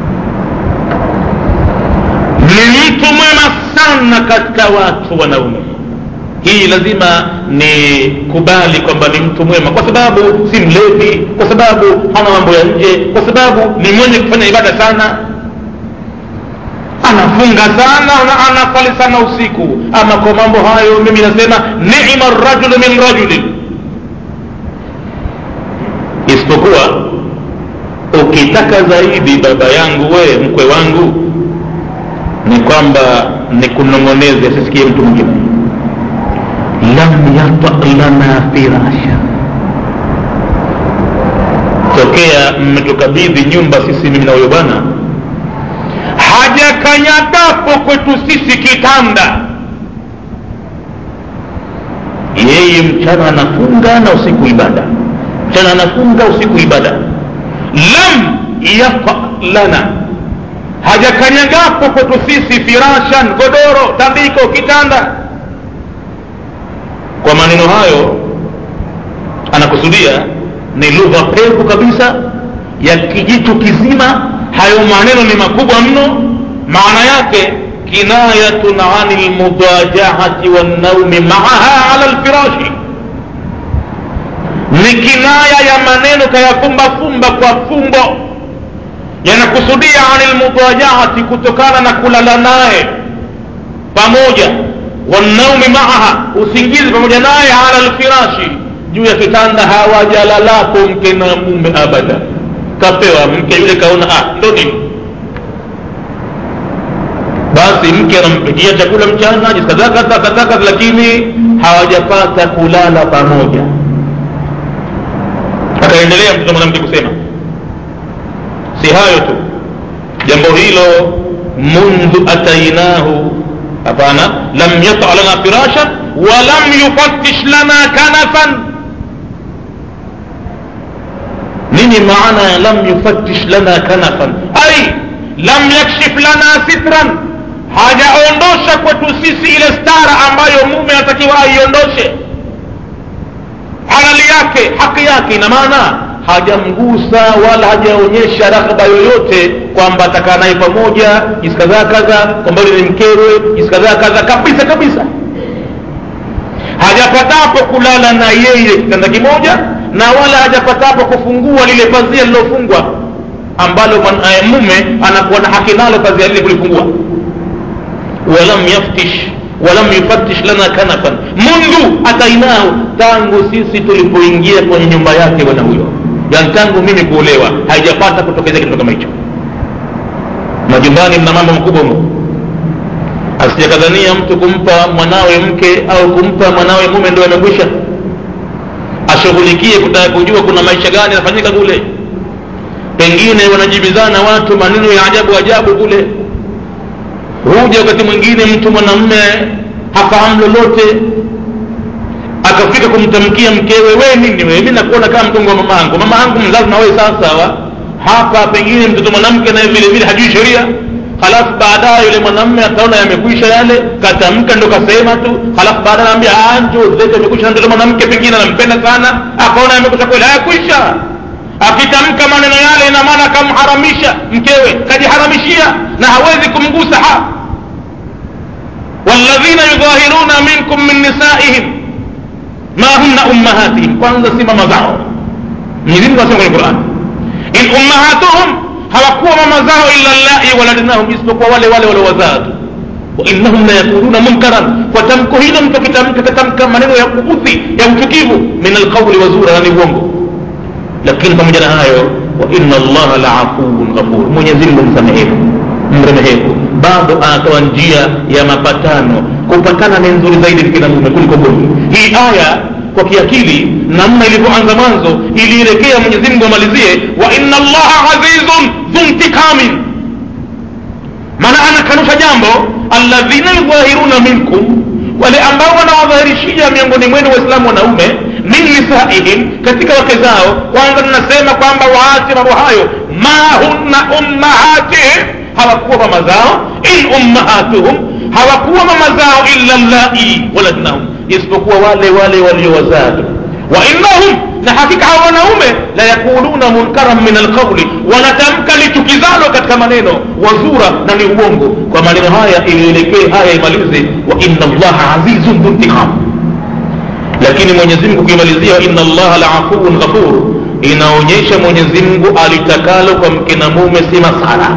A: ni mtu mwema sana katika watu wanaume hii lazima ni kubali kwamba ni mtu mwema kwa sababu si mlevi kwa sababu hana mambo ya nje kwa sababu ni mwenye kufanya ibada sana anafunga sana na anasali sana usiku ama kwa mambo hayo mimi nasema nima rajulu min rajulin isipokuwa ukitaka zaidi baba yangu we mkwe wangu ni kwamba nikunong'oneze asisikie mtu mwingine lam yata lana firasha tokea mmetukabidhi nyumba sisi mimi na huyo bwana hajakanyagapo kwetu sisi kitanda yeye mchana anafunga na usiku ibada mchana anafunga usiku ibada lam yafa lana hajakanyagapo kwetu sisi firashan godoro tandiko kitanda kwa maneno hayo anakusudia ni lugha pevu kabisa ya kijitu kizima hayo maneno ni makubwa mno maana yake kinayatun ani lmudajahati wannaumi maaha ala lfirashi ni kinaya ya maneno kayafumbafumba kwa fumbo yanakusudia ani lmudajahati kutokana na kulala naye pamoja wannaumi maaha usingizi pamoja naye ala lfirashi juu ya kitanda hawajalalapo mke na mume abada kapewa mke yule kaona ah ndo nini basi mke anampikia chakula mchana jiskadhakadhakadhaka lakini hawajapata kulala pamoja akaendelea mtoto mwanamke kusema si hayo tu jambo hilo mundhu atainahu hapana lam yata lana firashan walam yufattish lana kanafan nini maana ya lam yufattish lana kanafan ai lam yakshif lana sitran hajaondosha kwetu sisi ile stara ambayo mume anatakiwa aiondoshe halali yake haki yake ina maana hajamgusa wala hajaonyesha raghba yoyote kwamba atakaa naye pamoja jinsi kadhaa kadha kwamba yule ni mkewe jinsi kadhaa kadha kabisa kabisa hajapatapo kulala na yeye kitanda kimoja na wala hajapatapo kufungua lile pazia lilofungwa ambalo man, mume anakuwa na haki nalo pazia lile kulifungua walam yaftish walam yufattish lana kanafan mundu atainahu tangu sisi tulipoingia kwenye nyumba yake bwana huyo yani tangu mimi kuolewa haijapata kutokezea kitu kama hicho majumbani mna mambo makubwa mno asijakadhania mtu kumpa mwanawe mke au kumpa mwanawe mume ndo amekwisha ashughulikie kutaka kujua kuna maisha gani yanafanyika kule pengine wanajibizana watu maneno ya ajabu ajabu kule huja wakati mwingine mtu mwanamme hafahamu lolote akafika kumtamkia mkewe we nini wewe mi nakuona kama mtongo wa mama yangu mama yangu mzazi na wewe sawasawa hapa pengine mtoto mwanamke naye vile vile hajui sheria halafu baadaye yule mwanamme ataona yamekwisha yale katamka ndo kasema tu halafu baadaye anaambia njo zetu amekwisha na mtoto mwanamke pengine anampenda sana akaona yamekwisha kweli hayakwisha akitamka maneno yale ina maana akamharamisha mkewe kajiharamishia na hawezi kumgusa ha walladhina yudhahiruna minkum min nisaihim ma hunna ummahatihim kwanza si mama zao mwenyezi mungu anasema kwenye quran in ummahatuhum hawakuwa mama zao illa llai waladnahum isipokuwa wale wale waliowazaa tu wainnahum la yakuluna munkaran kwa tamko hilo mtu akitamka katamka maneno ya kuudhi ya uchukivu min alqauli wazura na ni uongo lakini pamoja na hayo wa inna allaha laafuun ghafur mwenyezi mungu msamehevu mremehevu bado anatoa njia ya mapatano kupatana ni nzuri zaidi kina mume kuliko gomvi hii aya kwa kiakili namna ilivyoanza mwanzo ilielekea mwenyezi mungu amalizie wa inna allaha azizun dhuntikamin maana anakanusha jambo alladhina yudhahiruna minkum wale ambao wanawadhahirishia miongoni mwenu waislamu wanaume min nisaihim katika wake zao kwanza tunasema kwamba waache mambo hayo ma hunna ummahatihim hawakuwa mama zao in ummahatuhum hawakuwa mama zao illa llai waladnahum isipokuwa wale wale waliowazaa tu wa innahum na hakika hawa wanaume la yakuluna munkaran min alqauli wanatamka lichukizalo katika maneno wazura na ni uongo kwa maneno haya ilielekee haya imalize wa inna allaha azizun dhuntiqam lakini mwenyezi mungu kuimalizia wa inna allaha laafuun ghafur inaonyesha mwenyezi mungu alitakalo kwa mke na mume si masala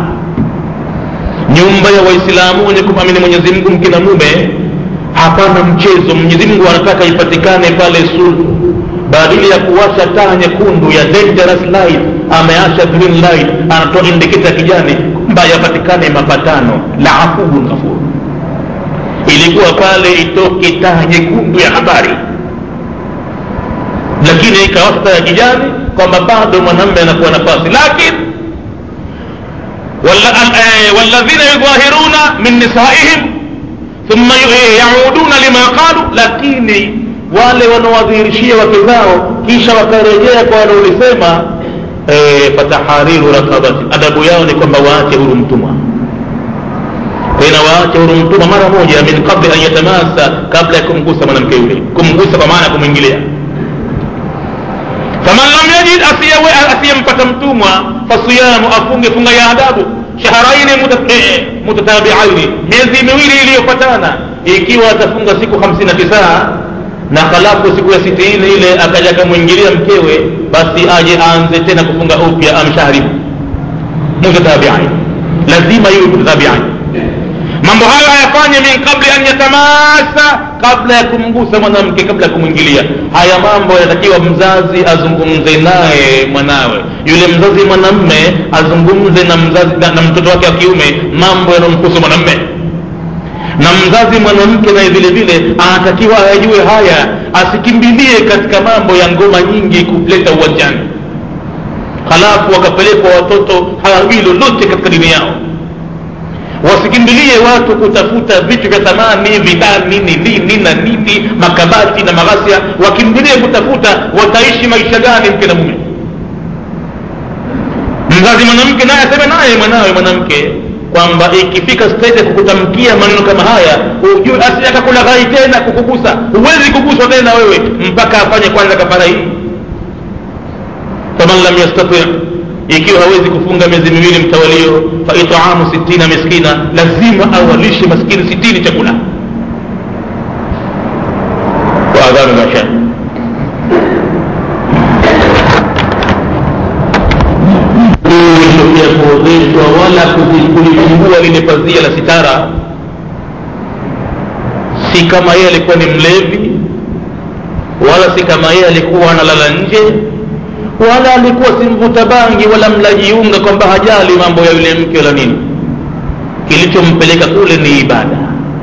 A: nyumba ya waislamu wenye kumamini mwenyezi mungu mke na mume hapana mchezo mwenyezi mungu anataka ipatikane pale sulhu badili ya kuwasha taa nyekundu ya dangerous light ameasha green light anatoa indiketa ya kijani kwamba yapatikane mapatano la afuun ghafur ilikuwa pale itoke taa nyekundu ya habari lakini ikawasha taa ya kijani kwamba bado mwanamme anakuwa nafasi lakini walladhina yudhahiruna min nisaihim thumma yauduna lima qalu lakini wale wanaowadhihirishia wake zao kisha wakarejea kwa wanaolisema e, fatahariru rakabati adabu yao ni kwamba waache huru mtumwa tena waache huru mtumwa mara moja min qabli an yatamasa kabla ya kumgusa mwanamke yule kumgusa kwa maana ya kumwingilia faman lam yajid asiyempata mtumwa fasiyamu afunge funga ya adabu shaharaini mutatabiaini miezi miwili iliyopatana ikiwa atafunga siku hamsini na tisa na halafu siku ya sitini ile akaja akamwingilia mkewe basi aje aanze tena kufunga upya amshaharibu mutatabiaini lazima iwe mutatabiaini mambo hayo hayafanye min qabli an yatamasa kabla ya kumgusa mwanamke kabla ya kumwingilia haya mambo yanatakiwa mzazi azungumze naye mwanawe yule mzazi mwanamme azungumze na mzazi na, na mtoto wake wa kiume mambo yanayomhusu mwanamme na mzazi mwanamke naye vile vile anatakiwa ayajue haya asikimbilie katika mambo ya ngoma nyingi kuleta uwanjani halafu wakapelekwa watoto hawajui lolote katika dini yao wasikimbilie watu kutafuta vitu vya thamani vidani ni nini na nini makabati na maghasia wakimbilie kutafuta wataishi maisha gani mke na mume mzazi mwanamke naye aseme naye mwanawe mwanamke kwamba ikifika stage ya kukutamkia maneno kama haya ujue asije akakulaghai tena kukugusa huwezi kuguswa tena wewe mpaka afanye kwanza kafara hii faman lam yastati ikiwa hawezi kufunga miezi miwili mtawalio fa itaamu sitina miskina lazima awalishe maskini sitini chakula wa adhanu masha ya kuozeshwa wala kulifungua lile pazia la sitara si kama yeye alikuwa ni mlevi wala si kama yeye alikuwa analala nje wala alikuwa si mvuta bangi wala mlajiunga kwamba hajali mambo ya yule mke wala nini kilichompeleka kule ni ibada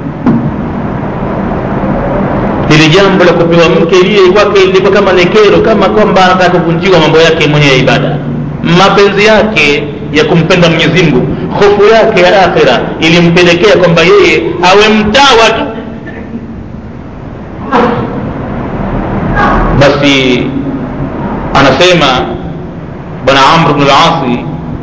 A: lili jambo la kupewa mke liye kwake ilikuwa kama ni kero kama kwamba anataka kuvunjiwa mambo yake mwenye ya ibada mapenzi yake ya kumpenda mwenyezi mungu hofu yake ya akhira ilimpelekea kwamba yeye awe mtawa tu basi anasema bwana amr bnu lasi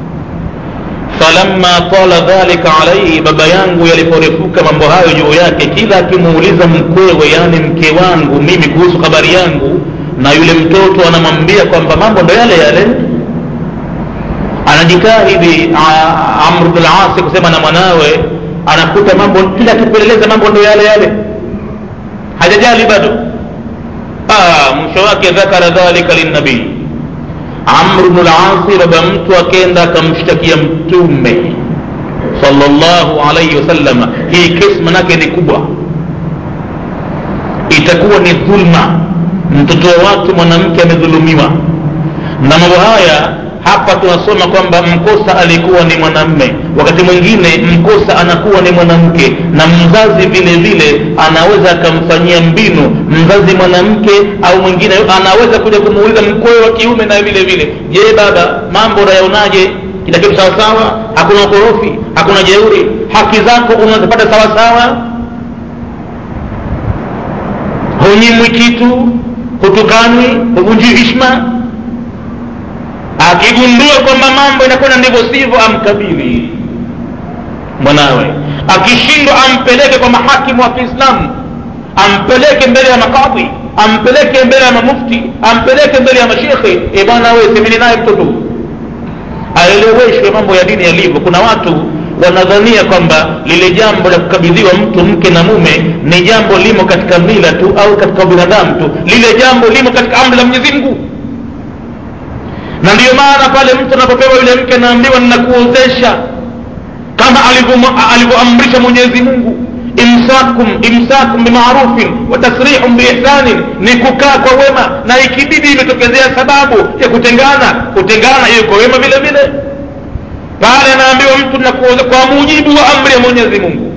A: falamma tala dhalika alaihi baba yangu yaliporefuka mambo hayo juu yake kila akimuuliza mkwewe yani mke wangu mimi kuhusu habari yangu na yule mtoto anamwambia kwamba mambo ndo yale yale anajitahidi amr bnu lasi kusema na mwanawe anakuta mambo kila akipeleleza mambo ndo yale yale hajajali bado mwisho wake dhakara dhalika linnabii amr bnu lasi baba mtu akenda akamshtakia mtume salllahu alaihi wasalama hii kesi manake ni kubwa itakuwa ni dhulma mtoto wa watu mwanamke amedhulumiwa na mambo haya hapa tunasoma kwamba mkosa alikuwa ni mwanamme wakati mwingine mkosa anakuwa ni mwanamke na mzazi vile vile anaweza akamfanyia mbinu mzazi mwanamke au mwingine anaweza kuja kumuuliza mkwewe wa kiume na vile vile je baba mambo unayaonaje kila kitu sawasawa hakuna ukorofi hakuna jeuri haki zako unazipata sawasawa hunyimwi kitu hutukanwi huvunjii hishma akigundua kwamba mambo inakwenda ndivyo sivyo amkabili mwanawe akishindwa ampeleke kwa mahakimu wa kiislamu ampeleke mbele ya makadhi ampeleke mbele ya mamufti ampeleke mbele ya mashekhe e bwana we semeni naye mtoto aeleweshwe mambo ya dini yalivyo kuna watu wanadhania kwamba lile jambo la kukabidhiwa mtu mke na mume ni jambo limo katika mila tu au katika ubinadamu tu lile jambo limo katika amri la mwenyezi mungu na ndiyo maana pale mtu anapopewa yule mke anaambiwa ninakuozesha kama alivyoamrisha mwenyezi mungu imsakum imsakum bimarufin wa tasrihum biihsanin ni kukaa kwa wema na ikibidi imetokezea sababu ya kutengana kutengana hiyo kwa wema vile vile pale anaambiwa mtu nakuoza kwa mujibu wa amri ya mwenyezi mungu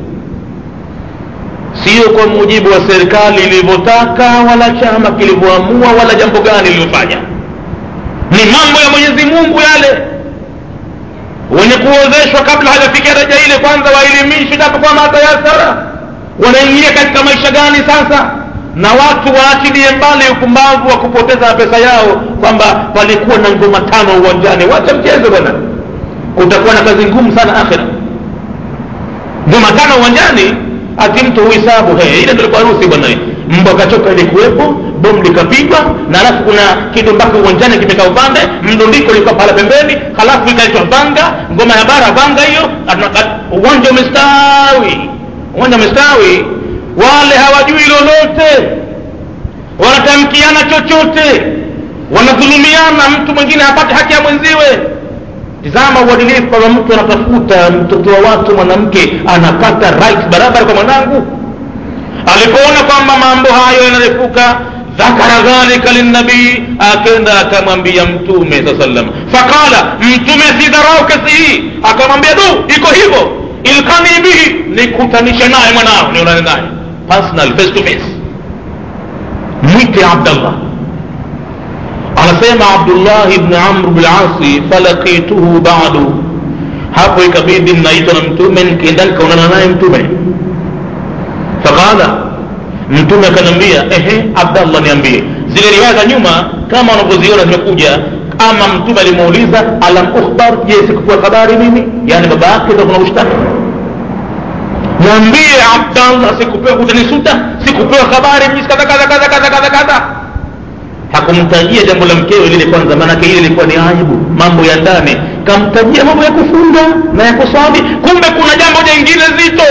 A: sio kwa mujibu wa serikali ilivyotaka wala chama kilivyoamua wala jambo gani lililofanya ni mambo ya mwenyezi mungu yale wenye kuozeshwa kabla hajafikia daraja ile kwanza waelimishwe japo kwa matayasara wanaingia katika maisha gani sasa na watu waachilie mbali upumbavu wa kupoteza pesa yao kwamba palikuwa na ngoma tano uwanjani wacha mchezo bwana utakuwa na kazi ngumu sana akhira ngoma tano uwanjani ati mtu huhesabu ile ndio ilikuwa harusi bwana mbwa kachoka ilikuwepo bomu likapigwa na alafu kuna kidumbaki uwanjani kimekaa upande mdundiko ulikuwa pala pembeni halafu ikaitwa vanga ngoma ya bara vanga hiyo uwanja umestawi uwanja umestawi wale hawajui lolote wanatamkiana chochote wanadhulumiana mtu mwingine hapate haki ya mwenziwe tizama uadilifu kwamba mtu anatafuta mtoto wa watu mwanamke anapata right barabara kwa mwanangu alipoona kwamba mambo hayo yanarefuka dhakara dhalika linnabii akenda akamwambia mtume saa salam faqala mtume asidharau kesi hii akamwambia du iko hivyo ilkani bihi nikutanishe naye mwanao nionane naye personal face to face mwite abdallah anasema abdullahi bni amr bnasi falakituhu badu hapo ikabidi naitwa na mtume nikaenda nikaonana naye mtume faqala mtume akaniambia ehe abdallah niambie zile riwaya za nyuma kama wanavyoziona zimekuja ama mtume alimuuliza alam ukhbar je sikupewa habari mimi yaani baba yake ndo kuna ushtaki mwambie abdallah sikupewa utanisuta sikupewa habari mimi kadha kadha kadha kadha kadha kadha hakumtajia jambo la mkewe lile kwanza maanake ile ilikuwa ni aibu mambo ya ndani kamtajia mambo ya kufunga na ya kuswali kumbe kuna jambo jingine zito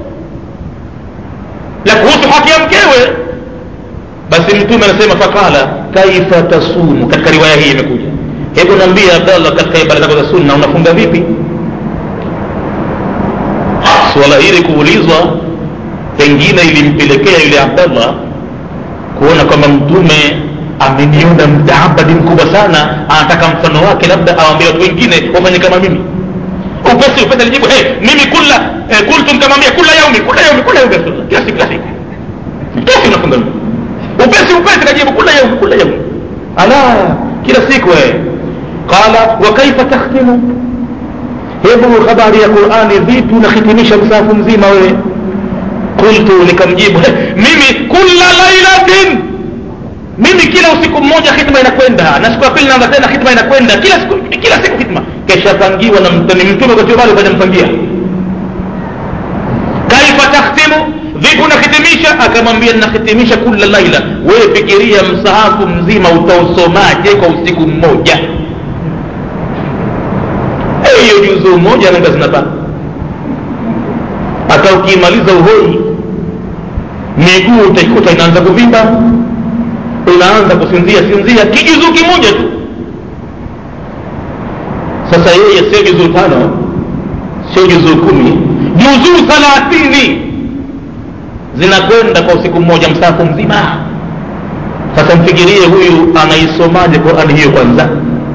A: la kuhusu haki ya mkewe basi mtume anasema fakala kaifa tasumu katika riwaya hii imekuja hebu naambia abdallah katika ibada zako za sunna unafunga vipi suala hili kuulizwa pengine ilimpelekea yule abdallah kuona kwamba mtume ameniona mtaabadi mkubwa sana anataka mfano wake labda awambia watu wengine wafanye kama mimi upesi upesi alijibu hey, mimi kula eh, kultu nikamwambia kula yaumi kula yaumi kula yaumi rasulullah kila siku kila siku kesi unafunga upesi upesi kajibu kula yaumi kula yaumi ala kila siku eh qala wa kaifa takhtimu hebu habari ya qurani vipi unahitimisha msahafu mzima wewe qultu nikamjibu mimi kula lailatin mimi kila usiku mmoja hitma inakwenda na siku ya pili naanza tena hitma inakwenda kila siku kila siku hitma keshapangiwa na ni mtume katiobali kajampangia kaifa takhtimu vipi unahitimisha akamwambia nahitimisha kula laila wewe fikiria msahafu mzima utausomaje kwa usiku mmoja hiyo juzuu moja nanga zinapanda hata ukiimaliza uhoi miguu utaikuta inaanza kuvimba unaanza kusinzia sinzia kijuzuu kimoja tu sasa yeye sio juzuu tano sio juzuu kumi juzuu thalathini zinakwenda kwa usiku mmoja msafu mzima sasa mfikirie huyu anaisomaje qurani hiyo kwanza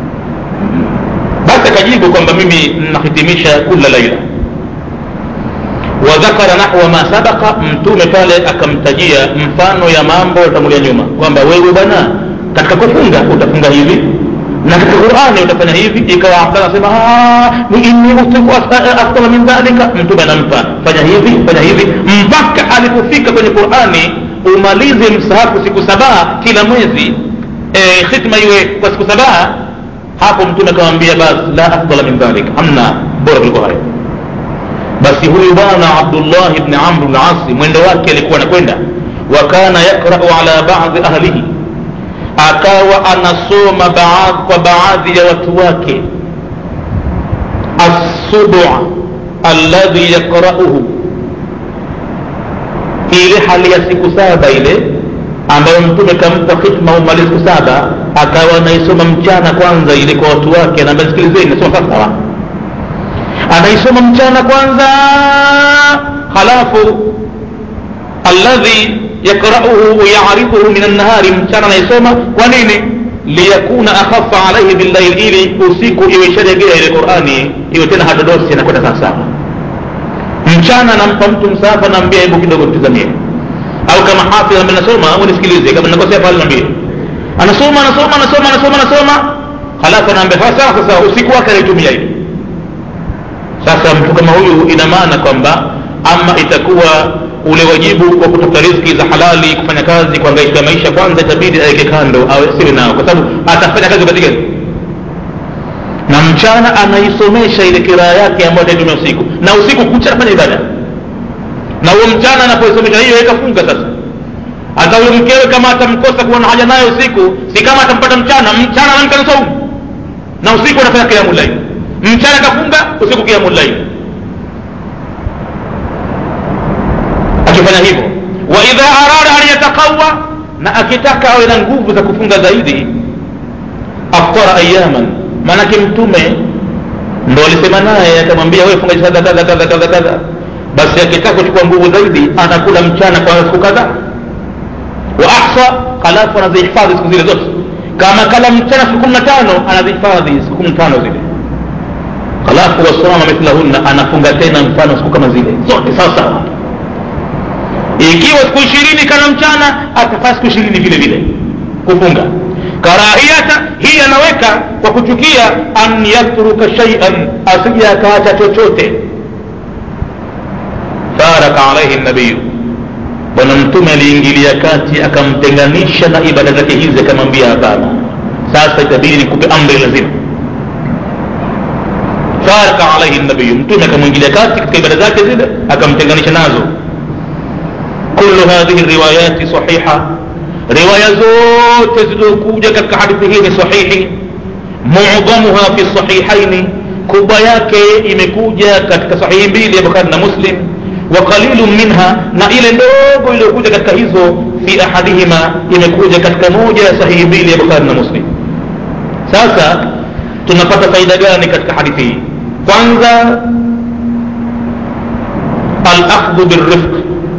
A: basi akajibu kwamba mimi nahitimisha kula laila wadhakara nahwa ma sabaka mtume pale akamtajia mfano ya mambo yatangulia nyuma kwamba wewe bwana katika kufunga utafunga hivi na katika qurani utafanya hivi ikawa abdalla asema ni inni utiku afdala min dhalika mtume anampa fanya hivi fanya hivi mpaka alipofika kwenye qurani umalize msahafu siku sabaa kila mwezi e, khitma iwe kwa siku sabaa hapo mtume akamwambia basi la afdala min dhalik hamna bora kuliko hayo basi huyu bwana abdullah bni amr lasi mwendo wake alikuwa anakwenda wa kana yakrau ala badi ahlihi akawa anasoma baadhi kwa baadhi ya watu wake assubu alladhi yakrauhu ile hali ya siku saba ile ambayo mtume kampa khitma umali siku saba akawa anaisoma mchana kwanza ile kwa watu wake anaambia sikilizeni nasoma sawasawa anaisoma mchana kwanza halafu alladhi yakrauhu wayarifuhu min annahari mchana anaisoma kwa nini liyakuna akhafa alaihi billail ili usiku iwe isharegea ile qurani iwe tena hadodosi anakwenda sawasawa mchana nampa mtu msahafa naambia hebu kidogo tizamie au kama hafidh ambaye nasoma unisikilize kama nakosea pale naambie anasoma anasoma anasoma anasoma anasoma halafu anaambia sasa sasa usiku wake anaitumia hivi sasa mtu kama huyu ina maana kwamba ama itakuwa ule wajibu wa kutafuta riziki za halali kufanya kazi kuangaisha maisha kwanza itabidi aweke kando au siwe nao kwa sababu atafanya kazi wakati gani na mchana anaisomesha ile kiraa yake ambayo ataitumia usiku na usiku kucha anafanya ibada na huo mchana anapoisomesha hiyo ikafunga sasa hata huyo mkewe kama atamkosa kuwa na haja naye usiku si kama atampata mchana mchana anamka na saumu na usiku anafanya kiamu laili mchana kafunga usiku kiamu laili akifanya hivyo wa idha arada an yataqawa na akitaka awe na nguvu za kufunga zaidi aftara ayaman maanake mtume ndo alisema naye akamwambia wewe funga kadha kadha kadha kadha kadha basi akitaka kuchukua nguvu zaidi anakula mchana kwa siku kadhaa wa ahsa halafu anazihifadhi siku zile zote kama kala mchana siku kumi na tano anazihifadhi siku kumi na tano zile halafu wasama mithlahunna anafunga tena mfano siku kama zile zote sawa sawa ikiwa siku ishirini kana mchana atafaa siku ishirini vile vile kufunga karahiyata hii anaweka kwa kuchukia an yatruka shaian asije akaacha chochote faraka alaihi nabiyu bwana mtume aliingilia kati akamtenganisha na ibada zake hizi akamwambia hapana sasa itabidi nikupe amri lazima faraka alaihi nabiyu mtume akamwingilia kati katika ibada zake zile akamtenganisha nazo kullu hadhihi riwayati sahiha riwaya zote zilizokuja katika hadithi hii ni sahihi mudhamuha fi sahihaini kubwa yake imekuja katika sahihi mbili ya bukhari na muslim wa qalilu minha na ile ndogo iliyokuja katika hizo fi ahadihima imekuja katika moja ya sahihi mbili ya bukhari na muslim sasa tunapata faida gani katika hadithi hii kwanza alakhdhu birrifq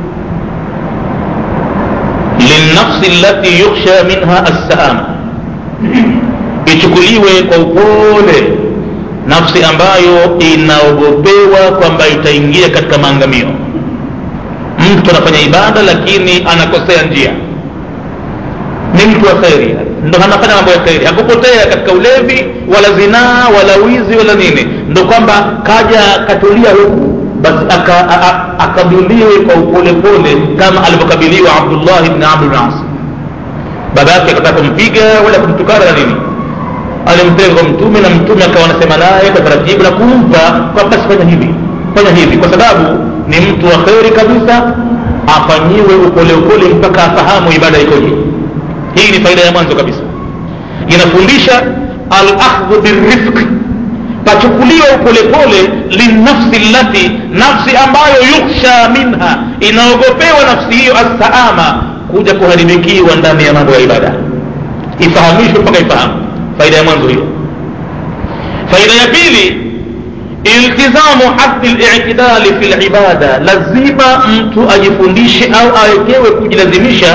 A: lilnafsi allati yukhsha minha assaama ichukuliwe kwa upole nafsi ambayo inaogopewa kwamba itaingia katika maangamio mtu anafanya ibada lakini anakosea njia ni ni mtu wa kheri ndo anafanya mambo ya kheri hakupotea katika ulevi wala zinaa wala wizi wala nini ndo kwamba kaja katulia huku basi akabiliwe kwa upolepole kama alivyokabiliwa abdullah bni amr bn as baba yake akataka kumpiga wala kumtukana na nini alimpeleka kwa mtume na mtume akawa anasema naye kwa taratibu na kumpa kwa basi fanya hivi fanya hivi kwa sababu ni mtu wa kheri kabisa afanyiwe upole upole mpaka afahamu ibada ikoje hii ni faida ya mwanzo kabisa inafundisha alakhdhu birifqi pachukuliwa upolepole linafsi lati nafsi ambayo yukhsha minha inaogopewa nafsi hiyo assaama kuja kuharibikiwa ndani ya mambo ya ibada ifahamishwe mpaka ifahamu faida ya mwanzo hiyo faida ya pili iltizamu haddi litidali fi libada lazima mtu ajifundishe au awekewe kujilazimisha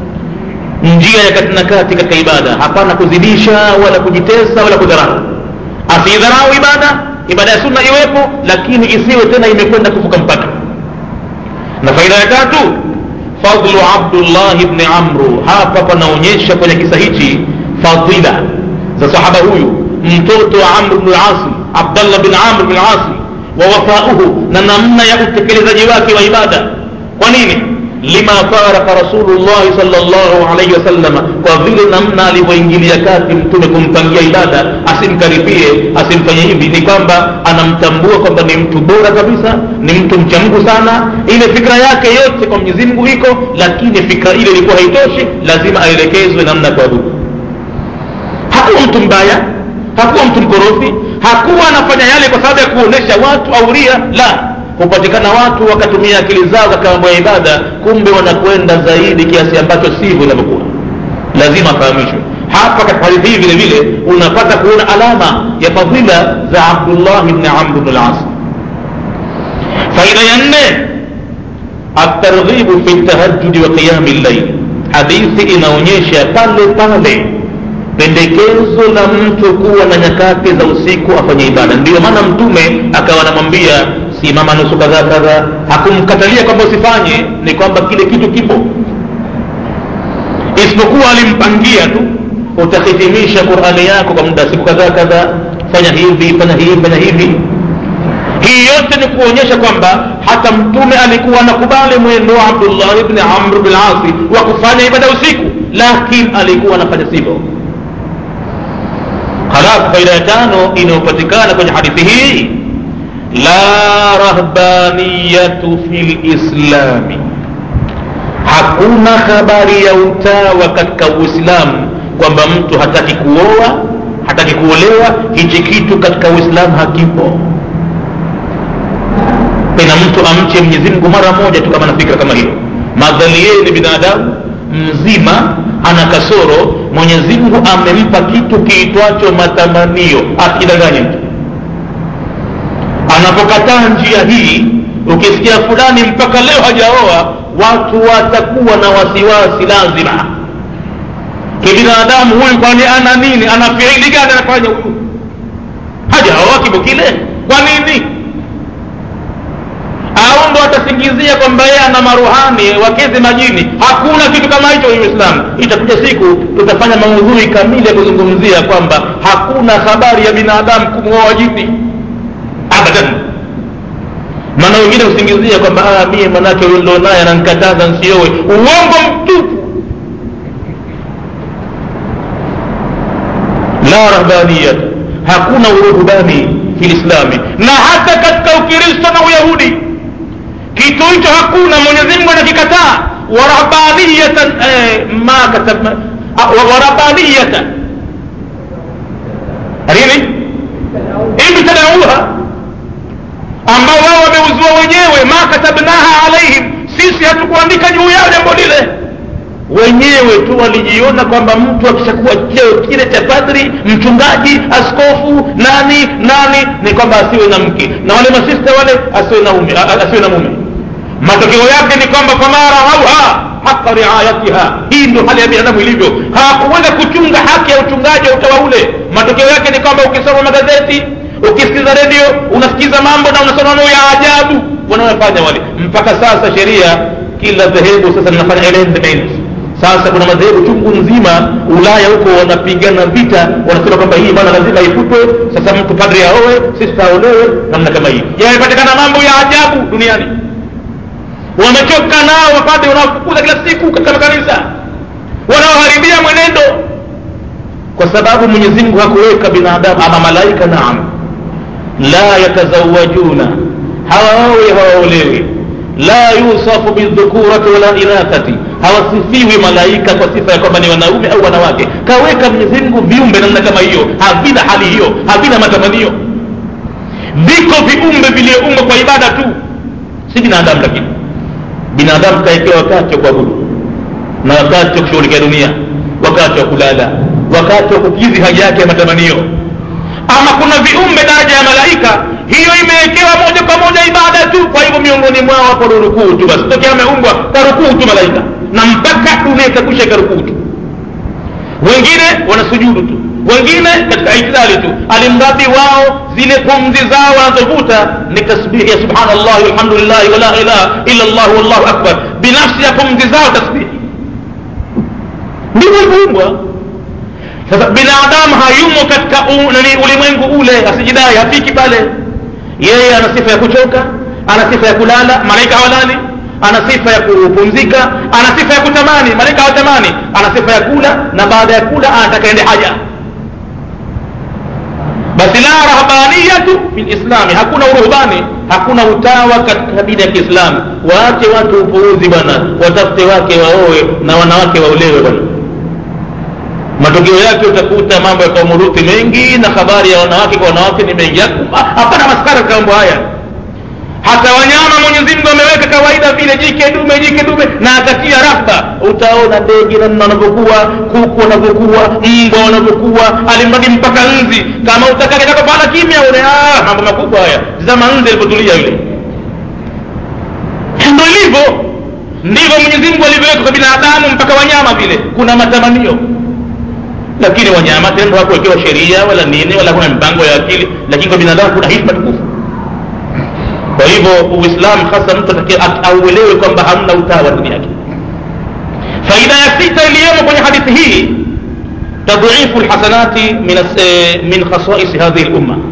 A: njia ya kati na kati katika ibada hapana kuzidisha wala kujitesa wala kudharau asidharau ibada ibada ya sunna iwepo lakini isiwe tena imekwenda kuvuka mpaka na faida ya tatu fadlu abdullah bni amru hapa panaonyesha kwenye kisa hichi fadila za sahaba huyu mtoto wa amr bnu lasi abdallah bin amr bin asi wa wafauhu na namna ya utekelezaji wake wa ibada kwa nini lima faraka rasulullahi salllahu alaihi wasallama kwa vile namna alivyoingilia kati mtume kumpangia ibada asimkaribie asimfanye hivi ni kwamba anamtambua kwamba ni mtu bora kabisa ni mtu mcha mungu sana ile fikra yake yote kwa mwenyezi mungu iko lakini fikra ile ilikuwa haitoshi lazima aelekezwe namna ya kuabudu hakuwa mtu mbaya hakuwa mtu mkorofi hakuwa anafanya yale kwa sababu ya kuonesha watu au ria la hupatikana watu wakatumia akili zao katika mambo ya ibada kumbe wanakwenda zaidi kiasi ambacho sivyo inavyokuwa lazima afahamishwe hapa katika hadithi hii vile vile unapata kuona alama ya fadhila za abdullah bni amr bn las faida ya nne atarghibu fi ltahajudi wa qiyami llail hadithi inaonyesha pale pale pendekezo la mtu kuwa na nyakati za usiku afanye ibada ndiyo maana mtume akawa anamwambia simama nusu kadhaa kadhaa hakumkatalia kwamba usifanye ni kwamba kile kitu kipo isipokuwa alimpangia tu utahitimisha qurani yako kwa muda siku kadhaa kadhaa fanya hivi fanya hivi fanya hivi hii yote ni kuonyesha kwamba hata mtume alikuwa anakubali mwendo wa abdullah bni amr bin asi wa kufanya ibada usiku lakini alikuwa anafanya sivyo halafu faida ya tano inayopatikana kwenye hadithi hii la rahbaniyatu fi lislami hakuna habari ya utawa katika uislamu kwamba mtu hataki kuoa hataki kuolewa hichi kitu katika uislamu hakipo pena mtu amche mwenyezi mungu mara moja tu kama na fikra kama hiyo madhali yeye ni binadamu mzima ana kasoro mwenyezi mungu amempa kitu kiitwacho matamanio asidanganye mtu anapokataa njia hii ukisikia fulani mpaka leo hajaoa watu watakuwa na wasiwasi lazima kibinadamu huyu kwani ana nini ana fiili gani anafanya huyu hajaoa kibo kile kwa nini au ndo atasingizia kwamba yeye ana maruhani wakezi majini hakuna kitu kama hicho uislamu itakuja siku tutafanya maudhui kamili ya kuzungumzia kwamba hakuna habari ya binadamu kumwoa jini abadan maana wengine husingizia kwamba mie manake huyo ndo naye anankataza nsiowe uongo mtupu la rahbaniyat hakuna uruhubani fi lislami na hata katika ukristo na uyahudi kitu hicho hakuna mwenyezi mungu anakikataa warahbaniyatan eh, ma katab warahbaniyatan nini ibtadauha ambao wao wameuzua wenyewe ma katabnaha alaihim sisi hatukuandika juu yao jambo lile wenyewe tu walijiona kwamba mtu akishakuwa cheo kile cha padri mchungaji askofu nani nani ni kwamba asiwe na mke na wale masista wale asiwe na ume, asiwe na mume matokeo yake ni kwamba famara hauha haka riayatiha hii ndio hali ya binadamu ilivyo hawakuweza kuchunga haki ya uchungaji wa utawa ule matokeo yake ni kwamba ukisoma magazeti ukisikiza redio unasikiza mambo na unasoma mambo ya ajabu wanaofanya wale mpaka sasa sheria kila dhehebu sasa linafanya arrangement sasa kuna madhehebu chungu nzima ulaya huko wanapigana vita wanasema kwamba hii bwana lazima ifutwe sasa mtu padri aowe sisi taolewe namna kama hii yamepatikana mambo ya ajabu duniani wamechoka nao mapadri wanaofukuza kila siku katika makanisa wanaoharibia mwenendo kwa sababu mwenyezi mungu hakuweka binadamu ama malaika naam la yatazawajuna hawaowi hawaolewi la yusafu bildhukurati wala inathati hawasifiwi malaika kwa sifa ya kwamba ni wanaume au wanawake kaweka mwenyezi mungu viumbe namna kama hiyo havina hali hiyo havina matamanio viko viumbe vilioumbwa kwa ibada tu si binadamu lakini binadamu kaekewa wakati wa kuabudu na wakati wa kushughulikia dunia wakati wa kulala wakati wa kukidhi haja yake ya matamanio ama kuna viumbe daraja ya malaika hiyo imewekewa moja kwa moja ibada tu kwa hivyo miongoni mwao hapo ni rukuu tu basi tokea ameumbwa karukuu tu malaika na mpaka dunia itakwisha ikarukuu tu wengine wanasujudu tu wengine katika itidali tu alimradi wao zile pumzi zao wanazovuta ni tasbihi ya subhanallahi walhamdulillahi wala ilaha illa llah wallahu akbar binafsi ya pumzi zao tasbihi ndivyo ilivyoumbwa sasa binadamu hayumo katika nani ulimwengu ule asijidai hafiki pale yeye ana sifa ya kuchoka ana sifa ya kulala malaika hawalali ana sifa ya kupumzika ana sifa ya kutamani malaika hawatamani ana sifa ya kula na baada ya kula anataka ende haja basi la rahbaniyatu fi lislami hakuna uruhbani hakuna utawa katika dini ya kiislamu waache watu upuuzi bwana watafute wake waoe na wanawake waolewe bwana matokeo yake utakuta mambo ya kaumuruthi mengi na habari ya wanawake kwa wanawake ni mengi hapana maskara katika mambo haya hata wanyama mwenyezi mungu ameweka kawaida vile jike dume jike dume na akatia rahba utaona ndege namna wanavyokuwa kuku wanavyokuwa mbwa wanavyokuwa alimradi mpaka nzi kama utakakitaka kimya une ah, mambo makubwa haya zama nzi alivyotulia yule ndo ilivyo ndivyo mwenyezi mungu alivyoweka kwa binadamu mpaka wanyama vile kuna matamanio lakini wanyama tendo hakuwekewa sheria wala nini wala kuna mipango ya akili lakini kwa binadamu kuna hikma tukufu kwa hivyo uislamu hasa mtu auelewe kwamba hamna utawa ndani yake faida ya sita iliyomo kwenye hadithi hii tadhifu lhasanati min, min khasaisi hadhihi lumma